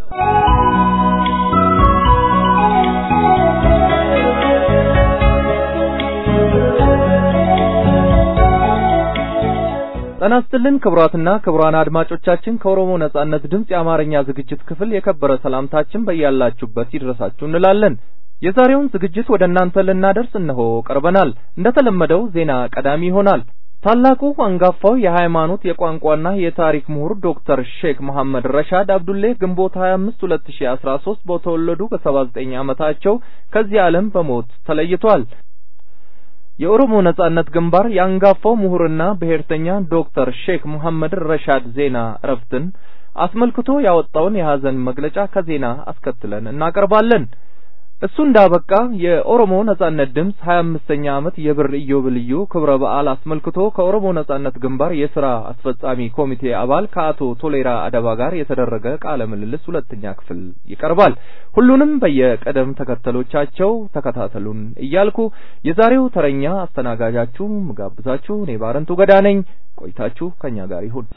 ጤና ይስጥልን ክቡራትና ክቡራን አድማጮቻችን ከኦሮሞ ነጻነት ድምፅ የአማርኛ ዝግጅት ክፍል የከበረ ሰላምታችን በያላችሁበት ይድረሳችሁ እንላለን። የዛሬውን ዝግጅት ወደ እናንተ ልናደርስ እነሆ ቀርበናል። እንደተለመደው ዜና ቀዳሚ ይሆናል። ታላቁ አንጋፋው የሃይማኖት የቋንቋና የታሪክ ምሁር ዶክተር ሼክ መሐመድ ረሻድ አብዱሌ ግንቦት 25 2013 በተወለዱ በ79 ዓመታቸው ከዚህ ዓለም በሞት ተለይቷል። የኦሮሞ ነጻነት ግንባር የአንጋፋው ምሁርና ብሔርተኛ ዶክተር ሼክ መሐመድ ረሻድ ዜና እረፍትን አስመልክቶ ያወጣውን የሐዘን መግለጫ ከዜና አስከትለን እናቀርባለን። እሱ እንዳበቃ የኦሮሞ ነጻነት ድምፅ 25ኛ ዓመት የብር ኢዮቤልዩ ክብረ በዓል አስመልክቶ ከኦሮሞ ነጻነት ግንባር የሥራ አስፈጻሚ ኮሚቴ አባል ከአቶ ቶሌራ አደባ ጋር የተደረገ ቃለ ምልልስ ሁለተኛ ክፍል ይቀርባል። ሁሉንም በየቀደም ተከተሎቻቸው ተከታተሉን እያልኩ የዛሬው ተረኛ አስተናጋጃችሁ ምጋብዛችሁ እኔ ባረንቱ ገዳ ነኝ። ቆይታችሁ ከኛ ጋር ይሁን።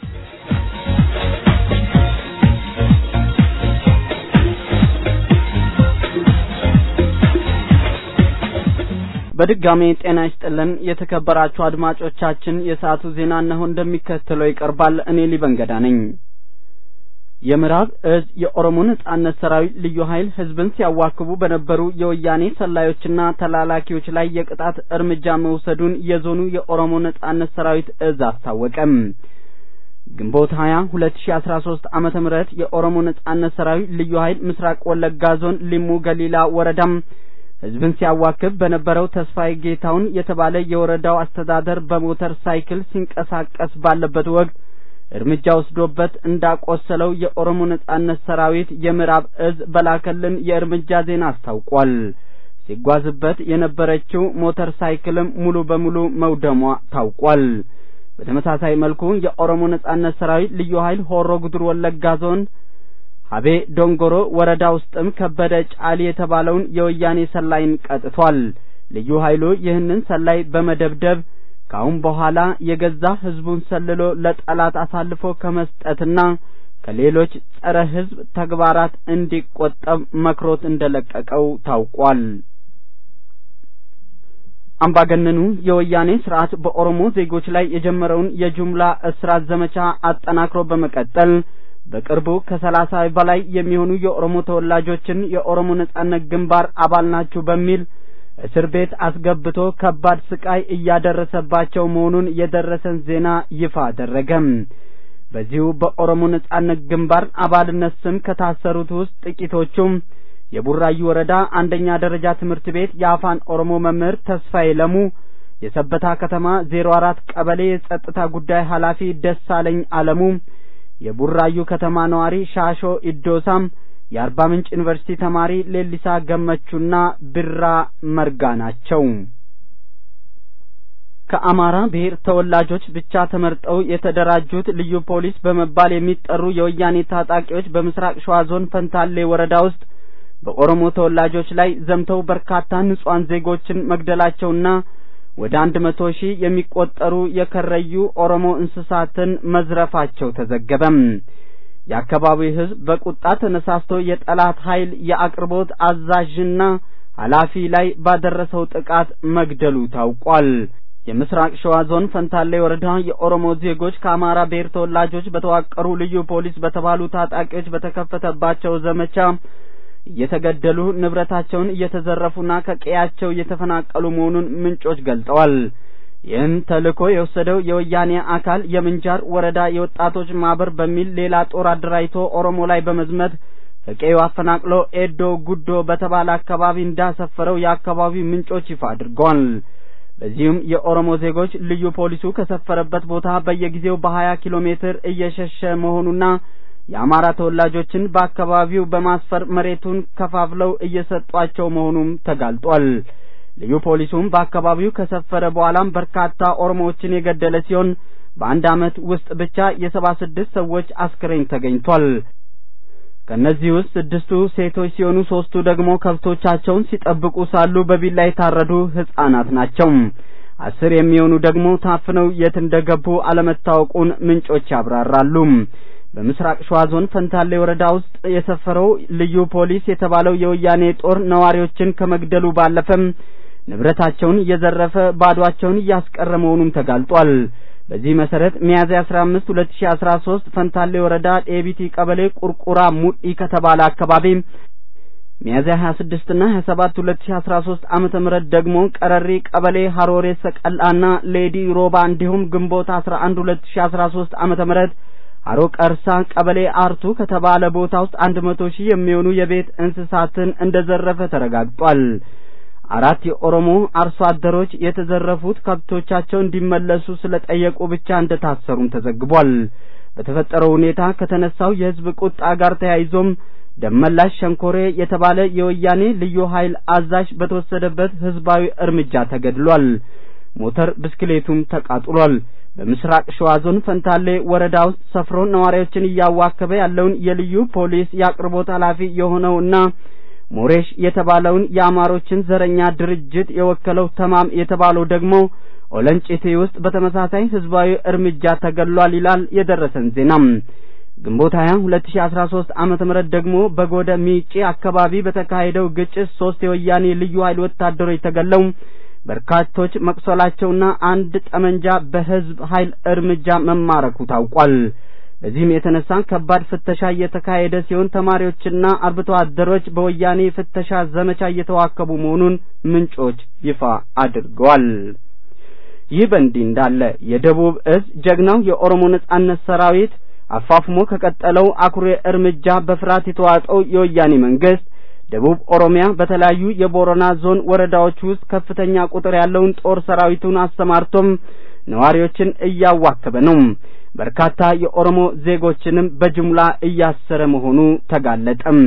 በድጋሜ ጤና ይስጥልን የተከበራችሁ አድማጮቻችን፣ የሰዓቱ ዜና እነሆ እንደሚከተለው ይቀርባል። እኔ ሊበንገዳ ነኝ። የምዕራብ እዝ የኦሮሞ ነጻነት ሰራዊት ልዩ ኃይል ህዝብን ሲያዋክቡ በነበሩ የወያኔ ሰላዮችና ተላላኪዎች ላይ የቅጣት እርምጃ መውሰዱን የዞኑ የኦሮሞ ነጻነት ሰራዊት እዝ አስታወቀም። ግንቦት 20 2013 ዓመተ ምህረት የኦሮሞ ነጻነት ሰራዊት ልዩ ኃይል ምስራቅ ወለጋ ዞን ሊሙ ገሊላ ወረዳም ህዝብን ሲያዋክብ በነበረው ተስፋዬ ጌታውን የተባለ የወረዳው አስተዳደር በሞተር ሳይክል ሲንቀሳቀስ ባለበት ወቅት እርምጃ ወስዶበት እንዳቆሰለው የኦሮሞ ነጻነት ሰራዊት የምዕራብ እዝ በላከልን የእርምጃ ዜና አስታውቋል። ሲጓዝበት የነበረችው ሞተር ሳይክልም ሙሉ በሙሉ መውደሟ ታውቋል። በተመሳሳይ መልኩ የኦሮሞ ነጻነት ሰራዊት ልዩ ኃይል ሆሮ ጉዱሩ ወለጋ ዞን ሀቤ ዶንጎሮ ወረዳ ውስጥም ከበደ ጫሊ የተባለውን የወያኔ ሰላይን ቀጥቷል። ልዩ ኃይሉ ይህንን ሰላይ በመደብደብ ከአሁን በኋላ የገዛ ህዝቡን ሰልሎ ለጠላት አሳልፎ ከመስጠትና ከሌሎች ጸረ ህዝብ ተግባራት እንዲቆጠብ መክሮት እንደለቀቀው ታውቋል። አምባገነኑ የወያኔ ስርዓት በኦሮሞ ዜጎች ላይ የጀመረውን የጅምላ እስራት ዘመቻ አጠናክሮ በመቀጠል በቅርቡ ከሰላሳ በላይ የሚሆኑ የኦሮሞ ተወላጆችን የኦሮሞ ነጻነት ግንባር አባል ናችሁ በሚል እስር ቤት አስገብቶ ከባድ ስቃይ እያደረሰባቸው መሆኑን የደረሰን ዜና ይፋ አደረገም። በዚሁ በኦሮሞ ነጻነት ግንባር አባልነት ስም ከታሰሩት ውስጥ ጥቂቶቹም የቡራዩ ወረዳ አንደኛ ደረጃ ትምህርት ቤት የአፋን ኦሮሞ መምህር ተስፋዬ ለሙ፣ የሰበታ ከተማ ዜሮ አራት ቀበሌ የጸጥታ ጉዳይ ኃላፊ ደሳለኝ አለሙ የቡራዩ ከተማ ነዋሪ ሻሾ ኢዶሳም የአርባ ምንጭ ዩኒቨርሲቲ ተማሪ ሌሊሳ ገመቹና ብራ መርጋ ናቸው። ከአማራ ብሔር ተወላጆች ብቻ ተመርጠው የተደራጁት ልዩ ፖሊስ በመባል የሚጠሩ የወያኔ ታጣቂዎች በምስራቅ ሸዋ ዞን ፈንታሌ ወረዳ ውስጥ በኦሮሞ ተወላጆች ላይ ዘምተው በርካታ ንጹሐን ዜጎችን መግደላቸውና ወደ አንድ መቶ ሺህ የሚቆጠሩ የከረዩ ኦሮሞ እንስሳትን መዝረፋቸው ተዘገበም። የአካባቢው ሕዝብ በቁጣ ተነሳስቶ የጠላት ኃይል የአቅርቦት አዛዥና ኃላፊ ላይ ባደረሰው ጥቃት መግደሉ ታውቋል። የምስራቅ ሸዋ ዞን ፈንታሌ ወረዳ የኦሮሞ ዜጎች ከአማራ ብሔር ተወላጆች በተዋቀሩ ልዩ ፖሊስ በተባሉ ታጣቂዎች በተከፈተባቸው ዘመቻ እየተገደሉ ንብረታቸውን እየተዘረፉና ከቀያቸው እየተፈናቀሉ መሆኑን ምንጮች ገልጠዋል። ይህን ተልእኮ የወሰደው የወያኔ አካል የምንጃር ወረዳ የወጣቶች ማህበር በሚል ሌላ ጦር አደራጅቶ ኦሮሞ ላይ በመዝመት ከቀዩ አፈናቅሎ ኤዶ ጉዶ በተባለ አካባቢ እንዳሰፈረው የአካባቢው ምንጮች ይፋ አድርገዋል። በዚሁም የኦሮሞ ዜጎች ልዩ ፖሊሱ ከሰፈረበት ቦታ በየጊዜው በሀያ ኪሎ ሜትር እየሸሸ መሆኑና የአማራ ተወላጆችን በአካባቢው በማስፈር መሬቱን ከፋፍለው እየሰጧቸው መሆኑም ተጋልጧል። ልዩ ፖሊሱም በአካባቢው ከሰፈረ በኋላም በርካታ ኦሮሞዎችን የገደለ ሲሆን በአንድ ዓመት ውስጥ ብቻ የሰባ ስድስት ሰዎች አስክሬን ተገኝቷል። ከእነዚህ ውስጥ ስድስቱ ሴቶች ሲሆኑ ሶስቱ ደግሞ ከብቶቻቸውን ሲጠብቁ ሳሉ በቢላ የታረዱ ሕፃናት ናቸው። አስር የሚሆኑ ደግሞ ታፍነው የት እንደገቡ አለመታወቁን ምንጮች ያብራራሉ። በምስራቅ ሸዋ ዞን ፈንታሌ ወረዳ ውስጥ የሰፈረው ልዩ ፖሊስ የተባለው የወያኔ ጦር ነዋሪዎችን ከመግደሉ ባለፈም ንብረታቸውን እየዘረፈ ባዷቸውን እያስቀረ መሆኑም ተጋልጧል። በዚህ መሰረት ሚያዝያ 15 2013 ፈንታሌ ወረዳ ዴቢቲ ቀበሌ ቁርቁራ ሙዲ ከተባለ አካባቢ ሚያዝያ 26 እና 27 2013 ዓመተ ምህረት ደግሞ ቀረሪ ቀበሌ ሀሮሬ ሰቀላና ሌዲ ሮባ እንዲሁም ግንቦት 11 2013 ዓመተ ምህረት አሮ ቀርሳ ቀበሌ አርቱ ከተባለ ቦታ ውስጥ አንድ መቶ ሺህ የሚሆኑ የቤት እንስሳትን እንደዘረፈ ተረጋግጧል። አራት የኦሮሞ አርሶ አደሮች የተዘረፉት ከብቶቻቸው እንዲመለሱ ስለጠየቁ ብቻ እንደታሰሩም ተዘግቧል። በተፈጠረው ሁኔታ ከተነሳው የሕዝብ ቁጣ ጋር ተያይዞም ደመላሽ ሸንኮሬ የተባለ የወያኔ ልዩ ኃይል አዛዥ በተወሰደበት ሕዝባዊ እርምጃ ተገድሏል። ሞተር ብስክሌቱም ተቃጥሏል። በምስራቅ ሸዋ ዞን ፈንታሌ ወረዳ ውስጥ ሰፍሮ ነዋሪዎችን እያዋከበ ያለውን የልዩ ፖሊስ የአቅርቦት ኃላፊ የሆነውና ሞሬሽ የተባለውን የአማሮችን ዘረኛ ድርጅት የወከለው ተማም የተባለው ደግሞ ኦለንጭቴ ውስጥ በተመሳሳይ ህዝባዊ እርምጃ ተገድሏል ይላል የደረሰን ዜናም። ግንቦት 20 2013 ዓመተ ምህረት ደግሞ በጎደ ሚጬ አካባቢ በተካሄደው ግጭት ሶስት የወያኔ ልዩ ኃይል ወታደሮች ተገለው በርካቶች መቁሰላቸውና አንድ ጠመንጃ በህዝብ ኃይል እርምጃ መማረኩ ታውቋል። በዚህም የተነሳ ከባድ ፍተሻ እየተካሄደ ሲሆን ተማሪዎችና አርብቶ አደሮች በወያኔ ፍተሻ ዘመቻ እየተዋከቡ መሆኑን ምንጮች ይፋ አድርገዋል። ይህ በእንዲህ እንዳለ የደቡብ እዝ ጀግናው የኦሮሞ ነጻነት ሰራዊት አፋፍሞ ከቀጠለው አኩሪ እርምጃ በፍርሃት የተዋጠው የወያኔ መንግስት ደቡብ ኦሮሚያ በተለያዩ የቦረና ዞን ወረዳዎች ውስጥ ከፍተኛ ቁጥር ያለውን ጦር ሰራዊቱን አሰማርቶም ነዋሪዎችን እያዋከበ ነው። በርካታ የኦሮሞ ዜጎችንም በጅምላ እያሰረ መሆኑ ተጋለጠም።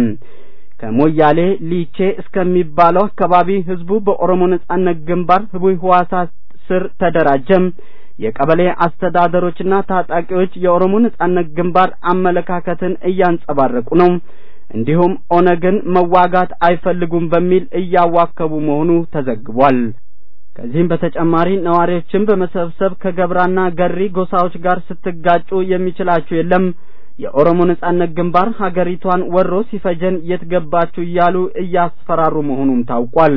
ከሞያሌ ሊቼ እስከሚባለው አካባቢ ህዝቡ በኦሮሞ ነጻነት ግንባር ህቡይ ህዋሳት ስር ተደራጀም። የቀበሌ አስተዳደሮችና ታጣቂዎች የኦሮሞ ነጻነት ግንባር አመለካከትን እያንጸባረቁ ነው። እንዲሁም ኦነግን መዋጋት አይፈልጉም በሚል እያዋከቡ መሆኑ ተዘግቧል። ከዚህም በተጨማሪ ነዋሪዎችን በመሰብሰብ ከገብራና ገሪ ጎሳዎች ጋር ስትጋጩ የሚችላችሁ የለም፣ የኦሮሞ ነጻነት ግንባር ሀገሪቷን ወሮ ሲፈጀን የት ገባችሁ እያሉ እያስፈራሩ መሆኑም ታውቋል።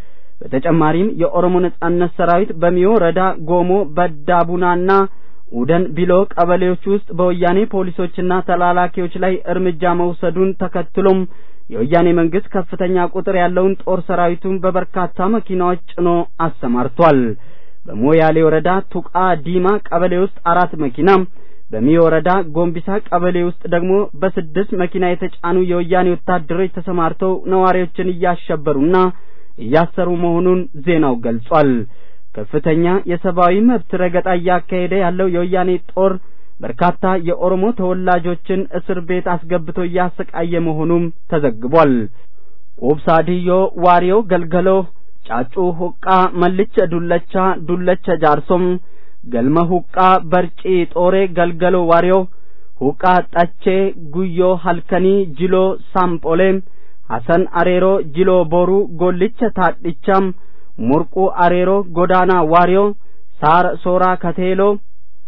በተጨማሪም የኦሮሞ ነጻነት ሰራዊት በሚዮ ረዳ ጎሞ በዳቡናና ኡደን ቢሎ ቀበሌዎች ውስጥ በወያኔ ፖሊሶችና ተላላኪዎች ላይ እርምጃ መውሰዱን ተከትሎም የወያኔ መንግስት ከፍተኛ ቁጥር ያለውን ጦር ሰራዊቱን በበርካታ መኪናዎች ጭኖ አሰማርቷል። በሞያሌ ወረዳ ቱቃ ዲማ ቀበሌ ውስጥ አራት መኪና፣ በሚዮ ወረዳ ጎንቢሳ ቀበሌ ውስጥ ደግሞ በስድስት መኪና የተጫኑ የወያኔ ወታደሮች ተሰማርተው ነዋሪዎችን እያሸበሩና እያሰሩ መሆኑን ዜናው ገልጿል። ከፍተኛ የሰብአዊ መብት ረገጣ እያካሄደ ያለው የወያኔ ጦር በርካታ የኦሮሞ ተወላጆችን እስር ቤት አስገብቶ እያሰቃየ መሆኑም ተዘግቧል። ቁብሳ ዲዮ፣ ዋሪዮ ገልገሎ፣ ጫጩ ሁቃ፣ መልቸ ዱለቻ፣ ዱለቸ ጃርሶም፣ ገልመ ሁቃ፣ በርጪ ጦሬ፣ ገልገሎ ዋሪዮ፣ ሁቃ ጠቼ፣ ጉዮ ሀልከኒ፣ ጅሎ ሳምጶሌ፣ ሐሰን አሬሮ፣ ጅሎ ቦሩ፣ ጎልቸ ታድቻም፣ ሙርቁ አሬሮ፣ ጎዳና ዋሪዮ፣ ሳር ሶራ ከቴሎ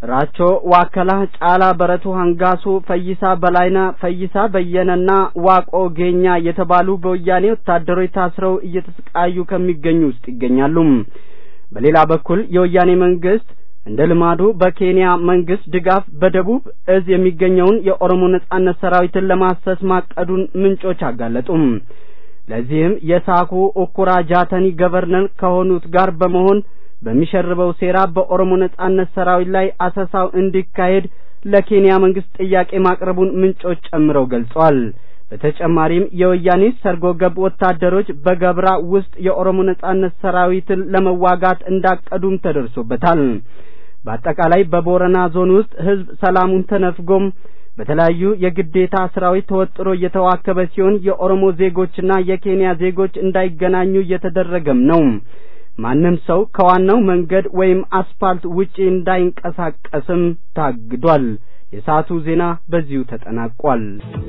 ራቾ ዋከላ፣ ጫላ በረቱ፣ ሀንጋሱ፣ ፈይሳ በላይና፣ ፈይሳ በየነና ዋቆ ጌኛ የተባሉ በወያኔ ወታደሮች ታስረው እየተሰቃዩ ከሚገኙ ውስጥ ይገኛሉ። በሌላ በኩል የወያኔ መንግስት እንደ ልማዱ በኬንያ መንግስት ድጋፍ በደቡብ እዝ የሚገኘውን የኦሮሞ ነጻነት ሰራዊትን ለማሰስ ማቀዱን ምንጮች አጋለጡም። ለዚህም የሳኩ ኡኩራ ጃተኒ ገቨርነር ከሆኑት ጋር በመሆን በሚሸርበው ሴራ በኦሮሞ ነጻነት ሰራዊት ላይ አሰሳው እንዲካሄድ ለኬንያ መንግስት ጥያቄ ማቅረቡን ምንጮች ጨምረው ገልጸዋል። በተጨማሪም የወያኔ ሰርጎ ገብ ወታደሮች በገብራ ውስጥ የኦሮሞ ነጻነት ሰራዊትን ለመዋጋት እንዳቀዱም ተደርሶበታል። በአጠቃላይ በቦረና ዞን ውስጥ ህዝብ ሰላሙን ተነፍጎም በተለያዩ የግዴታ ስራዎች ተወጥሮ እየተዋከበ ሲሆን የኦሮሞ ዜጎችና የኬንያ ዜጎች እንዳይገናኙ እየተደረገም ነው። ማንም ሰው ከዋናው መንገድ ወይም አስፋልት ውጪ እንዳይንቀሳቀስም ታግዷል። የሰዓቱ ዜና በዚሁ ተጠናቋል።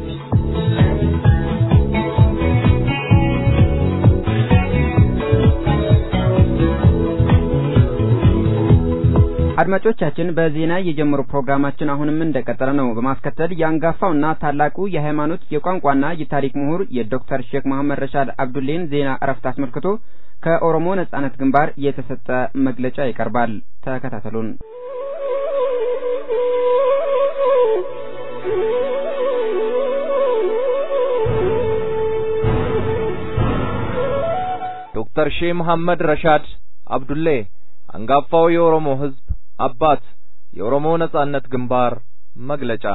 አድማጮቻችን በዜና የጀመሩ ፕሮግራማችን አሁንም እንደቀጠለ ነው። በማስከተል የአንጋፋውና ታላቁ የሃይማኖት የቋንቋና የታሪክ ምሁር የዶክተር ሼክ መሐመድ ረሻድ አብዱሌን ዜና እረፍት አስመልክቶ ከኦሮሞ ነጻነት ግንባር የተሰጠ መግለጫ ይቀርባል። ተከታተሉን። ዶክተር ሼህ መሐመድ ረሻድ አብዱሌ አንጋፋው የኦሮሞ ህዝብ አባት የኦሮሞ ነጻነት ግንባር መግለጫ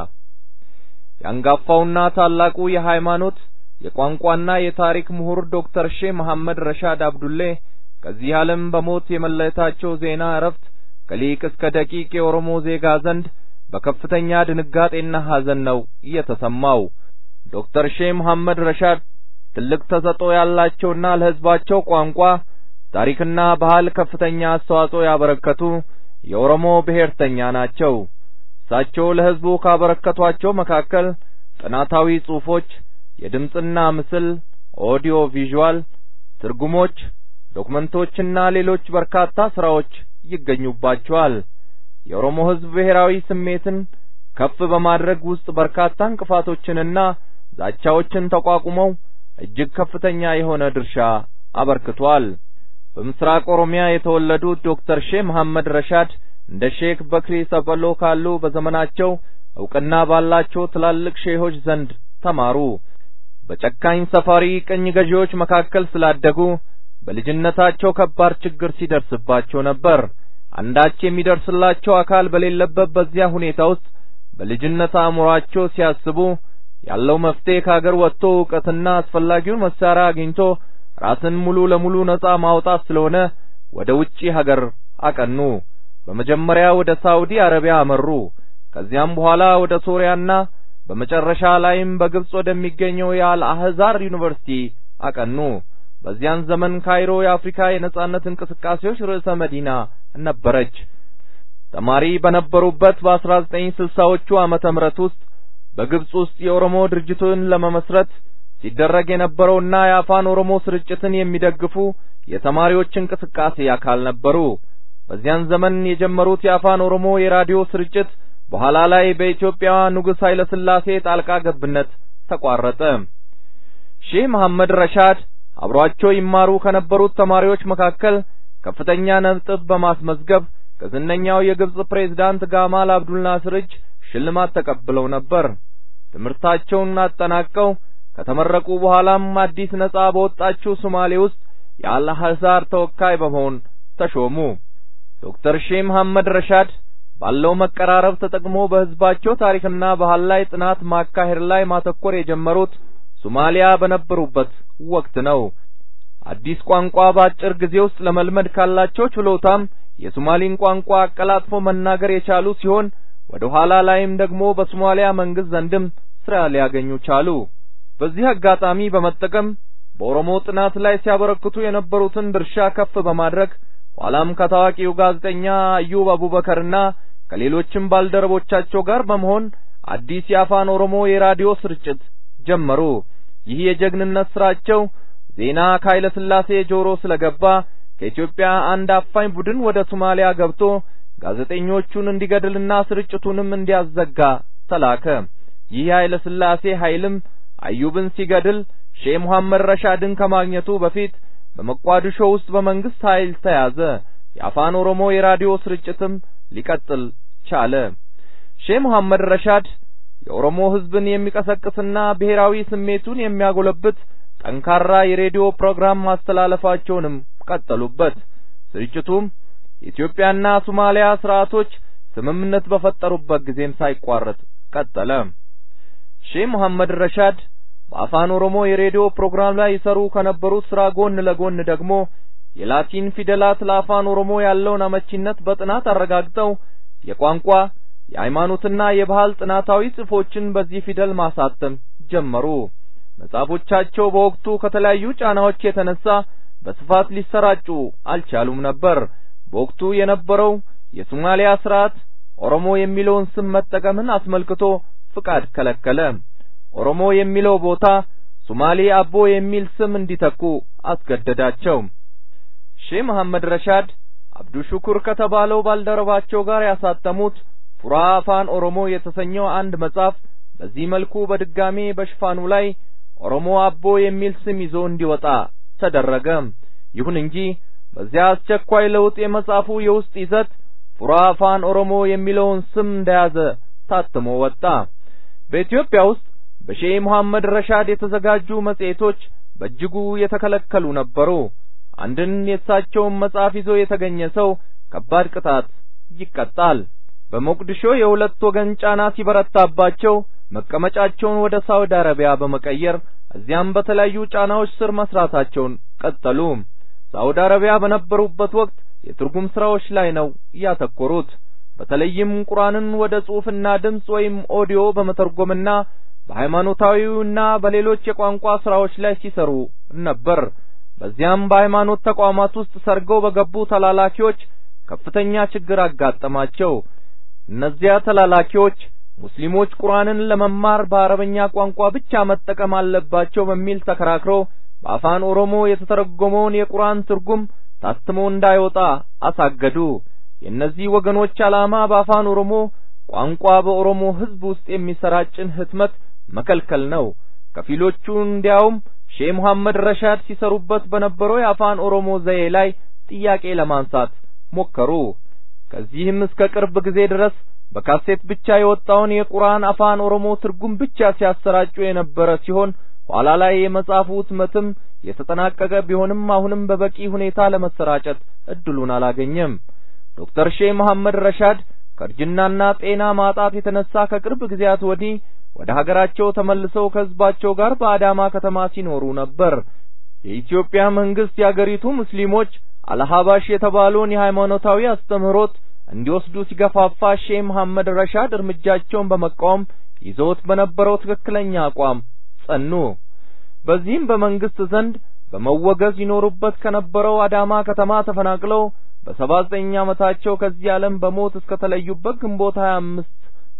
የአንጋፋውና ታላቁ የሃይማኖት የቋንቋና የታሪክ ምሁር ዶክተር ሼህ መሐመድ ረሻድ አብዱሌ ከዚህ ዓለም በሞት የመለየታቸው ዜና እረፍት ከሊቅ እስከ ደቂቅ የኦሮሞ ዜጋ ዘንድ በከፍተኛ ድንጋጤና ሐዘን ነው እየተሰማው። ዶክተር ሼህ መሐመድ ረሻድ ትልቅ ተሰጥኦ ያላቸውና ለህዝባቸው ቋንቋ ታሪክና ባህል ከፍተኛ አስተዋጽኦ ያበረከቱ የኦሮሞ ብሔርተኛ ናቸው። እሳቸው ለህዝቡ ካበረከቷቸው መካከል ጥናታዊ ጽሑፎች፣ የድምፅና ምስል ኦዲዮ ቪዥዋል ትርጉሞች፣ ዶክመንቶችና ሌሎች በርካታ ስራዎች ይገኙባቸዋል። የኦሮሞ ህዝብ ብሔራዊ ስሜትን ከፍ በማድረግ ውስጥ በርካታ እንቅፋቶችንና ዛቻዎችን ተቋቁመው እጅግ ከፍተኛ የሆነ ድርሻ አበርክቷል። በምስራቅ ኦሮሚያ የተወለዱት ዶክተር ሼህ መሐመድ ረሻድ እንደ ሼክ በክሪ ሰፈሎ ካሉ በዘመናቸው እውቅና ባላቸው ትላልቅ ሼሆች ዘንድ ተማሩ። በጨካኝ ሰፋሪ ቅኝ ገዢዎች መካከል ስላደጉ በልጅነታቸው ከባድ ችግር ሲደርስባቸው ነበር። አንዳች የሚደርስላቸው አካል በሌለበት በዚያ ሁኔታ ውስጥ በልጅነት አእምሯቸው ሲያስቡ ያለው መፍትሄ ከሀገር ወጥቶ እውቀትና አስፈላጊውን መሳሪያ አግኝቶ ራስን ሙሉ ለሙሉ ነጻ ማውጣት ስለሆነ ወደ ውጪ ሀገር አቀኑ። በመጀመሪያ ወደ ሳውዲ አረቢያ አመሩ። ከዚያም በኋላ ወደ ሶሪያና በመጨረሻ ላይም በግብጽ ወደሚገኘው የአልአህዛር ዩኒቨርሲቲ አቀኑ። በዚያን ዘመን ካይሮ የአፍሪካ የነጻነት እንቅስቃሴዎች ርዕሰ መዲና ነበረች። ተማሪ በነበሩበት በአስራ ዘጠኝ ስልሳዎቹ ዓመተ ምህረት ውስጥ በግብጽ ውስጥ የኦሮሞ ድርጅቱን ለመመስረት ሲደረግ የነበረውና የአፋን ኦሮሞ ስርጭትን የሚደግፉ የተማሪዎች እንቅስቃሴ አካል ነበሩ። በዚያን ዘመን የጀመሩት የአፋን ኦሮሞ የራዲዮ ስርጭት በኋላ ላይ በኢትዮጵያ ንጉሥ ኃይለ ሥላሴ ጣልቃ ገብነት ተቋረጠ። ሼህ መሐመድ ረሻድ አብሯቸው ይማሩ ከነበሩት ተማሪዎች መካከል ከፍተኛ ነጥብ በማስመዝገብ ከዝነኛው የግብጽ ፕሬዝዳንት ጋማል አብዱል ናስር እጅ ሽልማት ተቀብለው ነበር። ትምህርታቸውን አጠናቀው ከተመረቁ በኋላም አዲስ ነጻ በወጣችው ሶማሌ ውስጥ የአልአህዛር ተወካይ በመሆን ተሾሙ። ዶክተር ሼህ መሐመድ ረሻድ ባለው መቀራረብ ተጠቅሞ በህዝባቸው ታሪክና ባህል ላይ ጥናት ማካሄድ ላይ ማተኮር የጀመሩት ሶማሊያ በነበሩበት ወቅት ነው። አዲስ ቋንቋ በአጭር ጊዜ ውስጥ ለመልመድ ካላቸው ችሎታም የሶማሊን ቋንቋ አቀላጥፎ መናገር የቻሉ ሲሆን ወደ ኋላ ላይም ደግሞ በሶማሊያ መንግስት ዘንድም ስራ ሊያገኙ ቻሉ። በዚህ አጋጣሚ በመጠቀም በኦሮሞ ጥናት ላይ ሲያበረክቱ የነበሩትን ድርሻ ከፍ በማድረግ ኋላም ከታዋቂው ጋዜጠኛ አዩብ አቡበከርና ከሌሎችም ባልደረቦቻቸው ጋር በመሆን አዲስ የአፋን ኦሮሞ የራዲዮ ስርጭት ጀመሩ። ይህ የጀግንነት ስራቸው ዜና ከኃይለ ሥላሴ ጆሮ ስለገባ ከኢትዮጵያ አንድ አፋኝ ቡድን ወደ ሶማሊያ ገብቶ ጋዜጠኞቹን እንዲገድልና ስርጭቱንም እንዲያዘጋ ተላከ። ይህ ኃይለ ሥላሴ ኃይልም አዩብን ሲገድል ሼህ መሐመድ ረሻድን ከማግኘቱ በፊት በመቋድሾ ውስጥ በመንግስት ኃይል ተያዘ። የአፋን ኦሮሞ የራዲዮ ስርጭትም ሊቀጥል ቻለ። ሼህ መሐመድ ረሻድ የኦሮሞ ሕዝብን የሚቀሰቅስና ብሔራዊ ስሜቱን የሚያጎለብት ጠንካራ የሬዲዮ ፕሮግራም ማስተላለፋቸውንም ቀጠሉበት። ስርጭቱም የኢትዮጵያና ሶማሊያ ስርዓቶች ስምምነት በፈጠሩበት ጊዜም ሳይቋረጥ ቀጠለ። ሼህ መሐመድ ረሻድ በአፋን ኦሮሞ የሬዲዮ ፕሮግራም ላይ ይሰሩ ከነበሩት ስራ ጎን ለጎን ደግሞ የላቲን ፊደላት ለአፋን ኦሮሞ ያለውን አመቺነት በጥናት አረጋግጠው የቋንቋ የሃይማኖትና የባህል ጥናታዊ ጽሑፎችን በዚህ ፊደል ማሳተም ጀመሩ። መጽሐፎቻቸው በወቅቱ ከተለያዩ ጫናዎች የተነሳ በስፋት ሊሰራጩ አልቻሉም ነበር። በወቅቱ የነበረው የሶማሊያ ስርዓት ኦሮሞ የሚለውን ስም መጠቀምን አስመልክቶ ፍቃድ ከለከለ። ኦሮሞ የሚለው ቦታ ሶማሌ አቦ የሚል ስም እንዲተኩ አስገደዳቸው። ሼህ መሐመድ ረሻድ አብዱ ሹኩር ከተባለው ባልደረባቸው ጋር ያሳተሙት ፉራ አፋን ኦሮሞ የተሰኘው አንድ መጽሐፍ በዚህ መልኩ በድጋሜ በሽፋኑ ላይ ኦሮሞ አቦ የሚል ስም ይዞ እንዲወጣ ተደረገ። ይሁን እንጂ በዚያ አስቸኳይ ለውጥ የመጽሐፉ የውስጥ ይዘት ፉራ አፋን ኦሮሞ የሚለውን ስም እንደያዘ ታትሞ ወጣ። በኢትዮጵያ ውስጥ በሼህ መሐመድ ረሻድ የተዘጋጁ መጽሔቶች በእጅጉ የተከለከሉ ነበሩ። አንድን የእሳቸውን መጽሐፍ ይዞ የተገኘ ሰው ከባድ ቅጣት ይቀጣል። በሞቅዲሾ የሁለት ወገን ጫና ሲበረታባቸው መቀመጫቸውን ወደ ሳውዲ አረቢያ በመቀየር እዚያም በተለያዩ ጫናዎች ስር መስራታቸውን ቀጠሉ። ሳውዲ አረቢያ በነበሩበት ወቅት የትርጉም ስራዎች ላይ ነው ያተኮሩት። በተለይም ቁርአንን ወደ ጽሑፍና ድምፅ ወይም ኦዲዮ በመተርጎምና በሃይማኖታዊውና በሌሎች የቋንቋ ስራዎች ላይ ሲሰሩ ነበር። በዚያም በሃይማኖት ተቋማት ውስጥ ሰርገው በገቡ ተላላኪዎች ከፍተኛ ችግር አጋጠማቸው። እነዚያ ተላላኪዎች ሙስሊሞች ቁርአንን ለመማር በአረበኛ ቋንቋ ብቻ መጠቀም አለባቸው በሚል ተከራክረው በአፋን ኦሮሞ የተተረጎመውን የቁርአን ትርጉም ታትሞ እንዳይወጣ አሳገዱ። የእነዚህ ወገኖች ዓላማ በአፋን ኦሮሞ ቋንቋ በኦሮሞ ሕዝብ ውስጥ የሚሰራጭን ህትመት መከልከል ነው። ከፊሎቹ እንዲያውም ሼህ መሐመድ ረሻድ ሲሰሩበት በነበረው የአፋን ኦሮሞ ዘዬ ላይ ጥያቄ ለማንሳት ሞከሩ። ከዚህም እስከ ቅርብ ጊዜ ድረስ በካሴት ብቻ የወጣውን የቁርአን አፋን ኦሮሞ ትርጉም ብቻ ሲያሰራጩ የነበረ ሲሆን ኋላ ላይ የመጽሐፉ ህትመትም የተጠናቀቀ ቢሆንም አሁንም በበቂ ሁኔታ ለመሰራጨት እድሉን አላገኘም። ዶክተር ሼህ መሐመድ ረሻድ ከእርጅናና ጤና ማጣት የተነሳ ከቅርብ ጊዜያት ወዲህ ወደ ሀገራቸው ተመልሰው ከህዝባቸው ጋር በአዳማ ከተማ ሲኖሩ ነበር። የኢትዮጵያ መንግስት የአገሪቱ ሙስሊሞች አልሀባሽ የተባለውን የሃይማኖታዊ አስተምህሮት እንዲወስዱ ሲገፋፋ ሼህ መሐመድ ረሻድ እርምጃቸውን በመቃወም ይዘውት በነበረው ትክክለኛ አቋም ጸኑ። በዚህም በመንግስት ዘንድ በመወገዝ ይኖሩበት ከነበረው አዳማ ከተማ ተፈናቅለው በሰባ ዘጠኝ ዓመታቸው ከዚህ ዓለም በሞት እስከ ተለዩበት ግንቦት 25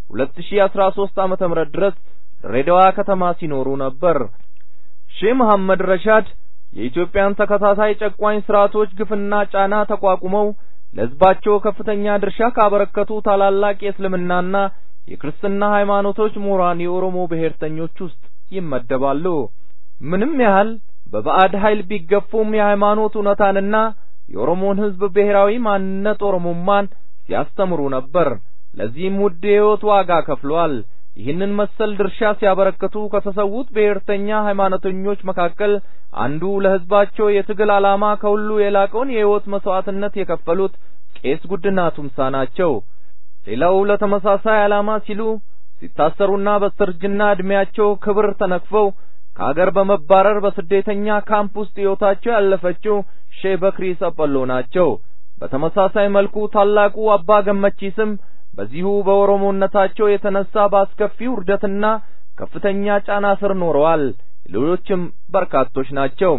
2013 ዓመተ ምህረት ድረስ ድሬዳዋ ከተማ ሲኖሩ ነበር። ሼህ መሐመድ ረሻድ የኢትዮጵያን ተከታታይ ጨቋኝ ስርዓቶች ግፍና ጫና ተቋቁመው ለህዝባቸው ከፍተኛ ድርሻ ካበረከቱ ታላላቅ የእስልምናና የክርስትና ሃይማኖቶች ምሁራን የኦሮሞ ብሔርተኞች ውስጥ ይመደባሉ። ምንም ያህል በባዕድ ኃይል ቢገፉም የሃይማኖት እውነታንና የኦሮሞን ህዝብ ብሔራዊ ማንነት ኦሮሞማን ሲያስተምሩ ነበር። ለዚህም ውድ የህይወት ዋጋ ከፍሏል። ይህንን መሰል ድርሻ ሲያበረክቱ ከተሰዉት ብሔርተኛ ሃይማኖተኞች መካከል አንዱ ለህዝባቸው የትግል ዓላማ ከሁሉ የላቀውን የህይወት መስዋዕትነት የከፈሉት ቄስ ጉድና ቱምሳ ናቸው። ሌላው ለተመሳሳይ ዓላማ ሲሉ ሲታሰሩና በስተርጅና ዕድሜያቸው ክብር ተነክፈው ከአገር በመባረር በስደተኛ ካምፕ ውስጥ ሕይወታቸው ያለፈችው ሼህ በክሪ ሰጰሎ ናቸው። በተመሳሳይ መልኩ ታላቁ አባ ገመቺስም በዚሁ በኦሮሞነታቸው የተነሳ በአስከፊ ውርደትና ከፍተኛ ጫና ስር ኖረዋል። ሌሎችም በርካቶች ናቸው።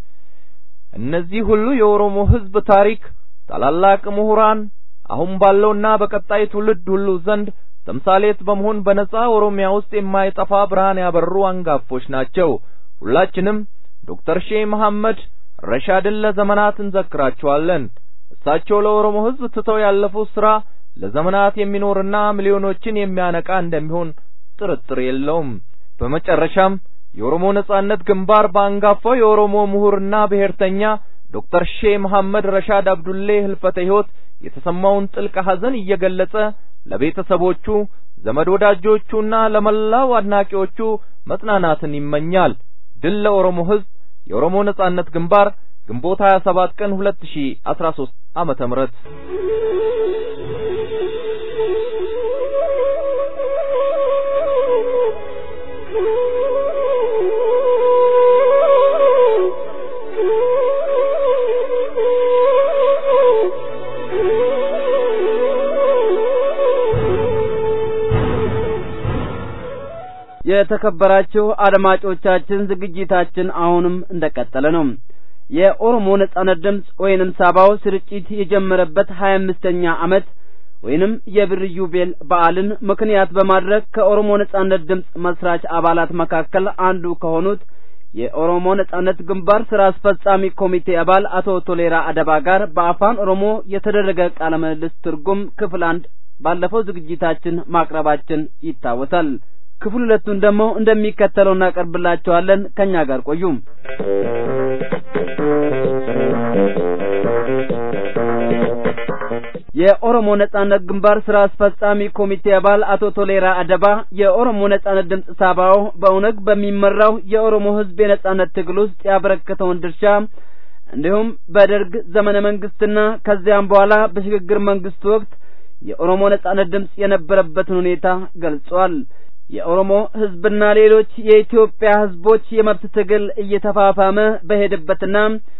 እነዚህ ሁሉ የኦሮሞ ህዝብ ታሪክ ታላላቅ ምሁራን አሁን ባለውና በቀጣይ ትውልድ ሁሉ ዘንድ ተምሳሌት በመሆን በነጻ ኦሮሚያ ውስጥ የማይጠፋ ብርሃን ያበሩ አንጋፎች ናቸው። ሁላችንም ዶክተር ሼህ መሐመድ ረሻድን ለዘመናት እንዘክራቸዋለን። እሳቸው ለኦሮሞ ሕዝብ ትተው ያለፉት ስራ ለዘመናት የሚኖርና ሚሊዮኖችን የሚያነቃ እንደሚሆን ጥርጥር የለውም። በመጨረሻም የኦሮሞ ነጻነት ግንባር በአንጋፋው የኦሮሞ ምሁርና ብሔርተኛ ዶክተር ሼህ መሐመድ ረሻድ አብዱሌ ህልፈተ ሕይወት የተሰማውን ጥልቅ ሐዘን እየገለጸ ለቤተሰቦቹ ዘመድ ወዳጆቹና ለመላው አድናቂዎቹ መጽናናትን ይመኛል። ድል ለኦሮሞ ሕዝብ! የኦሮሞ ነጻነት ግንባር ግንቦት 27 ቀን 2013 ዓመተ ምህረት የተከበራችሁ አድማጮቻችን ዝግጅታችን አሁንም እንደቀጠለ ነው። የኦሮሞ ነጻነት ድምፅ ወይንም ሳባው ስርጭት የጀመረበት ሀያ አምስተኛ ዓመት ወይንም የብር ኢዮቤል በዓልን ምክንያት በማድረግ ከኦሮሞ ነጻነት ድምፅ መስራች አባላት መካከል አንዱ ከሆኑት የኦሮሞ ነጻነት ግንባር ስራ አስፈጻሚ ኮሚቴ አባል አቶ ቶሌራ አደባ ጋር በአፋን ኦሮሞ የተደረገ ቃለ ምልልስ ትርጉም ክፍል አንድ ባለፈው ዝግጅታችን ማቅረባችን ይታወሳል። ክፍል ሁለቱን ደግሞ እንደሚከተለው እናቀርብላችኋለን። ከኛ ጋር ቆዩ። የኦሮሞ ነጻነት ግንባር ስራ አስፈጻሚ ኮሚቴ አባል አቶ ቶሌራ አደባ የኦሮሞ ነጻነት ድምፅ ሳባው በኦነግ በሚመራው የኦሮሞ ሕዝብ የነጻነት ትግል ውስጥ ያበረከተውን ድርሻ እንዲሁም በደርግ ዘመነ መንግስትና ከዚያም በኋላ በሽግግር መንግስት ወቅት የኦሮሞ ነጻነት ድምፅ የነበረበትን ሁኔታ ገልጿል። የኦሮሞ ህዝብና ሌሎች የኢትዮጵያ ህዝቦች የመብት ትግል እየተፋፋመ በሄደበትና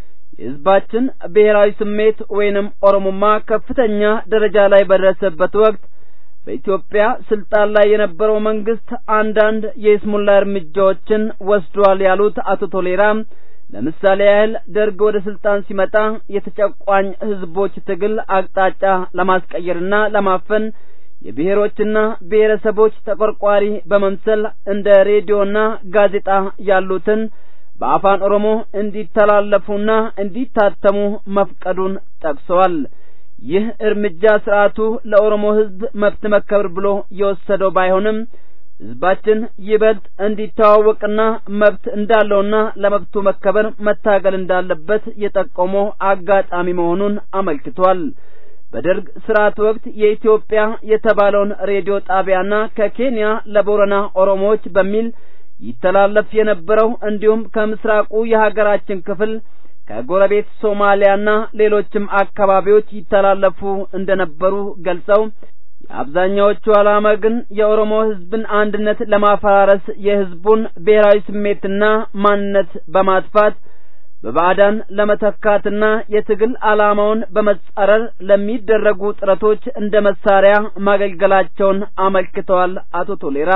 የህዝባችን ብሔራዊ ስሜት ወይንም ኦሮሞማ ከፍተኛ ደረጃ ላይ በደረሰበት ወቅት በኢትዮጵያ ስልጣን ላይ የነበረው መንግስት አንዳንድ የይስሙላ እርምጃዎችን ወስዷል ያሉት አቶ ቶሌራ ለምሳሌ ያህል ደርግ ወደ ስልጣን ሲመጣ የተጨቋኝ ህዝቦች ትግል አቅጣጫ ለማስቀየርና ለማፈን የብሔሮችና ብሔረሰቦች ተቆርቋሪ በመምሰል እንደ ሬዲዮና ጋዜጣ ያሉትን በአፋን ኦሮሞ እንዲተላለፉና እንዲታተሙ መፍቀዱን ጠቅሰዋል። ይህ እርምጃ ስርዓቱ ለኦሮሞ ህዝብ መብት መከበር ብሎ የወሰደው ባይሆንም ህዝባችን ይበልጥ እንዲተዋወቅና መብት እንዳለውና ለመብቱ መከበር መታገል እንዳለበት የጠቆመው አጋጣሚ መሆኑን አመልክቷል። በደርግ ስርዓት ወቅት የኢትዮጵያ የተባለውን ሬዲዮ ጣቢያና ከኬንያ ለቦረና ኦሮሞዎች በሚል ይተላለፍ የነበረው እንዲሁም ከምስራቁ የሀገራችን ክፍል ከጎረቤት ሶማሊያና ሌሎችም አካባቢዎች ይተላለፉ እንደነበሩ ገልጸው የአብዛኛዎቹ ዓላማ ግን የኦሮሞ ህዝብን አንድነት ለማፈራረስ የህዝቡን ብሔራዊ ስሜትና ማንነት በማጥፋት በባዕዳን ለመተካትና የትግል ዓላማውን በመጻረር ለሚደረጉ ጥረቶች እንደ መሳሪያ ማገልገላቸውን አመልክተዋል አቶ ቶሌራ።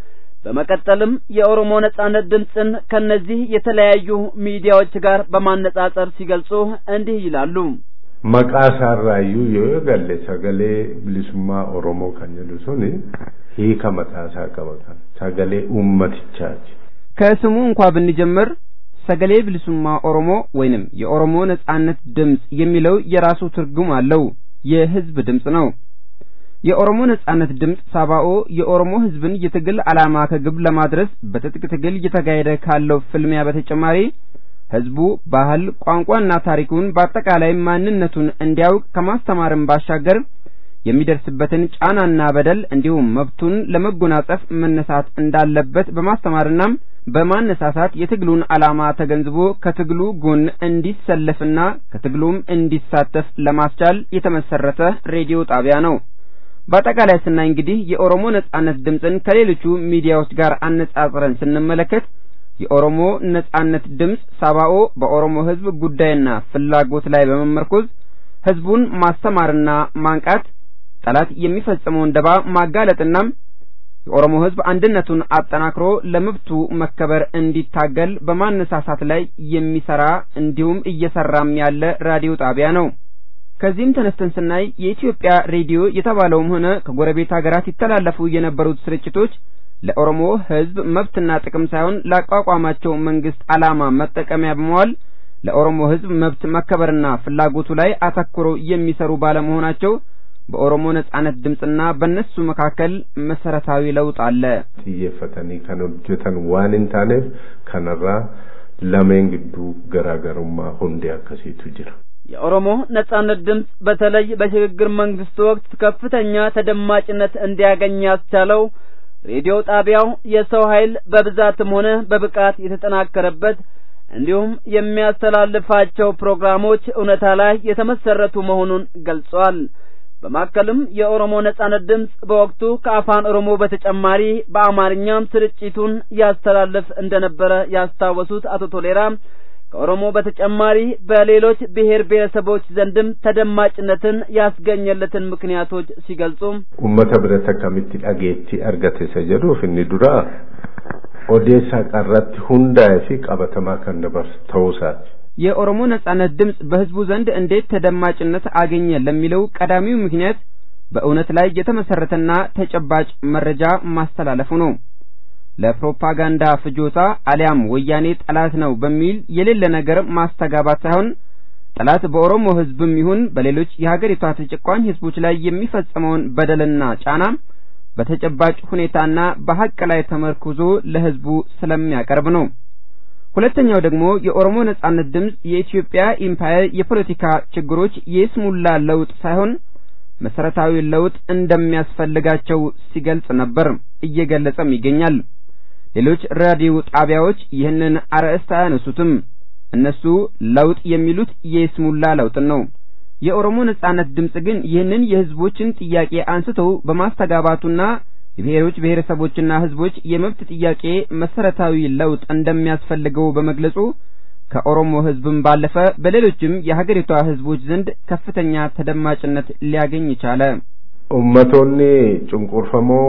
በመቀጠልም የኦሮሞ ነጻነት ድምፅን ከነዚህ የተለያዩ ሚዲያዎች ጋር በማነጻጸር ሲገልጹ እንዲህ ይላሉ። maqaasaarraayyuu yoo galle sagalee bilisummaa oromoo kan jedhu suni hiika mataasaa qaba kan sagalee ummatichaati ከስሙ እንኳ ብንጀምር ሰገሌ ብልሱማ ኦሮሞ ወይንም የኦሮሞ ነጻነት ድምፅ የሚለው የራሱ ትርጉም አለው። የህዝብ ድምፅ ነው። የኦሮሞ ነጻነት ድምፅ ሳባኦ የኦሮሞ ህዝብን የትግል ዓላማ ከግብ ለማድረስ በትጥቅ ትግል እየተካሄደ ካለው ፍልሚያ በተጨማሪ ህዝቡ ባህል፣ ቋንቋና ታሪኩን በአጠቃላይ ማንነቱን እንዲያውቅ ከማስተማርም ባሻገር የሚደርስበትን ጫናና በደል እንዲሁም መብቱን ለመጎናጸፍ መነሳት እንዳለበት በማስተማርና በማነሳሳት የትግሉን ዓላማ ተገንዝቦ ከትግሉ ጎን እንዲሰለፍና ከትግሉም እንዲሳተፍ ለማስቻል የተመሰረተ ሬዲዮ ጣቢያ ነው። በአጠቃላይ ስናይ እንግዲህ የኦሮሞ ነጻነት ድምፅን ከሌሎቹ ሚዲያዎች ጋር አነጻጽረን ስንመለከት የኦሮሞ ነጻነት ድምፅ ሳባኦ በኦሮሞ ህዝብ ጉዳይና ፍላጎት ላይ በመመርኮዝ ህዝቡን ማስተማርና ማንቃት፣ ጠላት የሚፈጽመውን ደባ ማጋለጥና የኦሮሞ ህዝብ አንድነቱን አጠናክሮ ለመብቱ መከበር እንዲታገል በማነሳሳት ላይ የሚሰራ እንዲሁም እየሰራም ያለ ራዲዮ ጣቢያ ነው። ከዚህም ተነስተን ስናይ የኢትዮጵያ ሬዲዮ የተባለውም ሆነ ከጎረቤት ሀገራት ይተላለፉ የነበሩት ስርጭቶች ለኦሮሞ ህዝብ መብትና ጥቅም ሳይሆን ላቋቋማቸው መንግስት ዓላማ መጠቀሚያ በመዋል ለኦሮሞ ሕዝብ መብት መከበርና ፍላጎቱ ላይ አተኩረው የሚሰሩ ባለመሆናቸው በኦሮሞ ነጻነት ድምፅና በእነሱ መካከል መሰረታዊ ለውጥ አለ። xiyyeeffatanii kan hojjetan waan hin taaneef kanarraa lameen gidduu garaagarummaa hundee akkasiitu jira. የኦሮሞ ነጻነት ድምፅ በተለይ በሽግግር መንግስቱ ወቅት ከፍተኛ ተደማጭነት እንዲያገኝ ያስቻለው ሬዲዮ ጣቢያው የሰው ኃይል በብዛትም ሆነ በብቃት የተጠናከረበት እንዲሁም የሚያስተላልፋቸው ፕሮግራሞች እውነታ ላይ የተመሰረቱ መሆኑን ገልጿል። በማከልም የኦሮሞ ነጻነት ድምፅ በወቅቱ ከአፋን ኦሮሞ በተጨማሪ በአማርኛም ስርጭቱን ያስተላልፍ እንደነበረ ያስታወሱት አቶ ቶሌራ ከኦሮሞ በተጨማሪ በሌሎች ብሔር ብሔረሰቦች ዘንድም ተደማጭነትን ያስገኘለትን ምክንያቶች ሲገልጹ Uummata biratti akkamitti dhageettii argate isa jedhuuf inni dura odeessaa qarratti hundaa'ee fi qabatamaa kan dabarsu ta'uusaati. የኦሮሞ ነጻነት ድምፅ በህዝቡ ዘንድ እንዴት ተደማጭነት አገኘ ለሚለው ቀዳሚው ምክንያት በእውነት ላይ የተመሰረተና ተጨባጭ መረጃ ማስተላለፉ ነው። ለፕሮፓጋንዳ ፍጆታ አሊያም ወያኔ ጠላት ነው በሚል የሌለ ነገር ማስተጋባት ሳይሆን ጠላት በኦሮሞ ህዝብም ይሁን በሌሎች የሀገሪቷ ተጨቋኝ ህዝቦች ላይ የሚፈጸመውን በደልና ጫና በተጨባጭ ሁኔታና በሀቅ ላይ ተመርኩዞ ለህዝቡ ስለሚያቀርብ ነው። ሁለተኛው ደግሞ የኦሮሞ ነጻነት ድምፅ የኢትዮጵያ ኢምፓየር የፖለቲካ ችግሮች የስሙላ ለውጥ ሳይሆን መሰረታዊ ለውጥ እንደሚያስፈልጋቸው ሲገልጽ ነበር፣ እየገለጸም ይገኛል። ሌሎች ራዲዮ ጣቢያዎች ይህንን አርዕስት አያነሱትም። እነሱ ለውጥ የሚሉት የስሙላ ለውጥን ነው። የኦሮሞ ነጻነት ድምፅ ግን ይህንን የህዝቦችን ጥያቄ አንስተው በማስተጋባቱና የብሔሮች ብሔረሰቦችና ህዝቦች የመብት ጥያቄ መሰረታዊ ለውጥ እንደሚያስፈልገው በመግለጹ ከኦሮሞ ህዝብም ባለፈ በሌሎችም የሀገሪቷ ህዝቦች ዘንድ ከፍተኛ ተደማጭነት ሊያገኝ ቻለ። Uummattoonni cunqurfamoo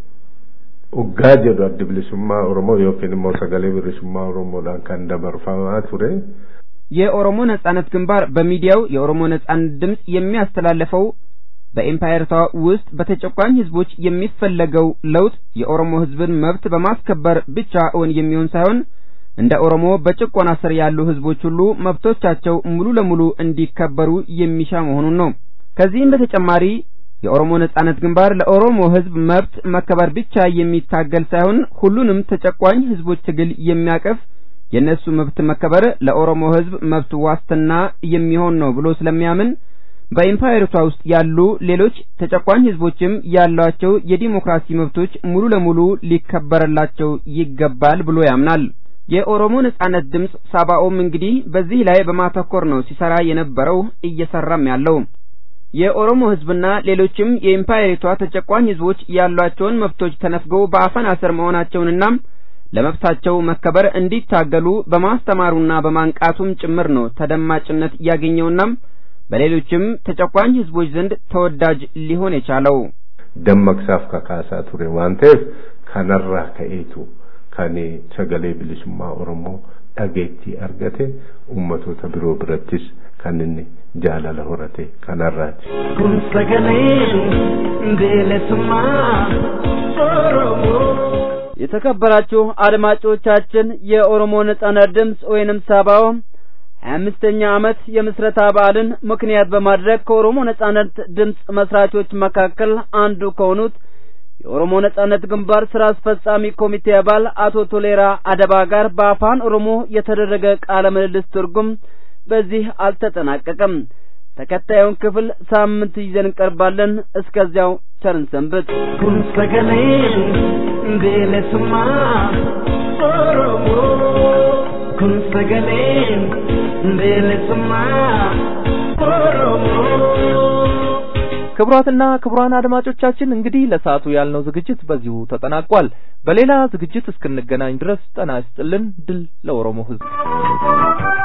uggaa jedhu addi bilisummaa Oromoo yookiin immoo sagalee bilisummaa Oromoodhaan kan dabarfamaa ture. የኦሮሞ ነጻነት ግንባር በሚዲያው የኦሮሞ ነጻነት ድምፅ የሚያስተላልፈው በኤምፓየርቷ ውስጥ በተጨቋኝ ህዝቦች የሚፈለገው ለውጥ የኦሮሞ ህዝብን መብት በማስከበር ብቻ እውን የሚሆን ሳይሆን እንደ ኦሮሞ በጭቆና ስር ያሉ ህዝቦች ሁሉ መብቶቻቸው ሙሉ ለሙሉ እንዲከበሩ የሚሻ መሆኑን ነው። ከዚህም በተጨማሪ የኦሮሞ ነጻነት ግንባር ለኦሮሞ ህዝብ መብት መከበር ብቻ የሚታገል ሳይሆን ሁሉንም ተጨቋኝ ህዝቦች ትግል የሚያቀፍ የእነሱ መብት መከበር ለኦሮሞ ህዝብ መብት ዋስትና የሚሆን ነው ብሎ ስለሚያምን በኢምፓየሪቷ ውስጥ ያሉ ሌሎች ተጨቋኝ ህዝቦችም ያሏቸው የዲሞክራሲ መብቶች ሙሉ ለሙሉ ሊከበረላቸው ይገባል ብሎ ያምናል። የኦሮሞ ነጻነት ድምፅ ሳባኦም እንግዲህ በዚህ ላይ በማተኮር ነው ሲሰራ የነበረው እየሰራም ያለው። የኦሮሞ ህዝብና ሌሎችም የኢምፓየሪቷ ተጨቋኝ ህዝቦች ያሏቸውን መብቶች ተነፍገው በአፈና ስር መሆናቸውንና ለመብታቸው መከበር እንዲታገሉ በማስተማሩና በማንቃቱም ጭምር ነው ተደማጭነት ያገኘውና በሌሎችም ተጨቋኝ ህዝቦች ዘንድ ተወዳጅ ሊሆን የቻለው። dammaqsaaf kakaasaa ture waan ta'eef kanarraa ka'eetu kan sagalee bilisummaa Oromoo dhageettii argate ummatoota biroo birattis kan inni jaalala horate kanarraati. Kun sagalee bilisummaa Oromoo. የተከበራችሁ አድማጮቻችን የኦሮሞ ነጻነት ድምፅ ወይንም ሳባው ሀያ አምስተኛ ዓመት የምስረታ በዓልን ምክንያት በማድረግ ከኦሮሞ ነጻነት ድምፅ መስራቾች መካከል አንዱ ከሆኑት የኦሮሞ ነጻነት ግንባር ስራ አስፈጻሚ ኮሚቴ አባል አቶ ቶሌራ አደባ ጋር በአፋን ኦሮሞ የተደረገ ቃለ ምልልስ ትርጉም በዚህ አልተጠናቀቀም። ተከታዩን ክፍል ሳምንት ይዘን እንቀርባለን። እስከዚያው ቸርን ሰንብት። Kun sagalee bilisummaa Oromoo. Kun sagalee bilisummaa Oromoo. ክቡራትና ክቡራን አድማጮቻችን እንግዲህ ለሰዓቱ ያልነው ዝግጅት በዚሁ ተጠናቋል። በሌላ ዝግጅት እስክንገናኝ ድረስ ጤና ይስጥልን። ድል ለኦሮሞ ሕዝብ።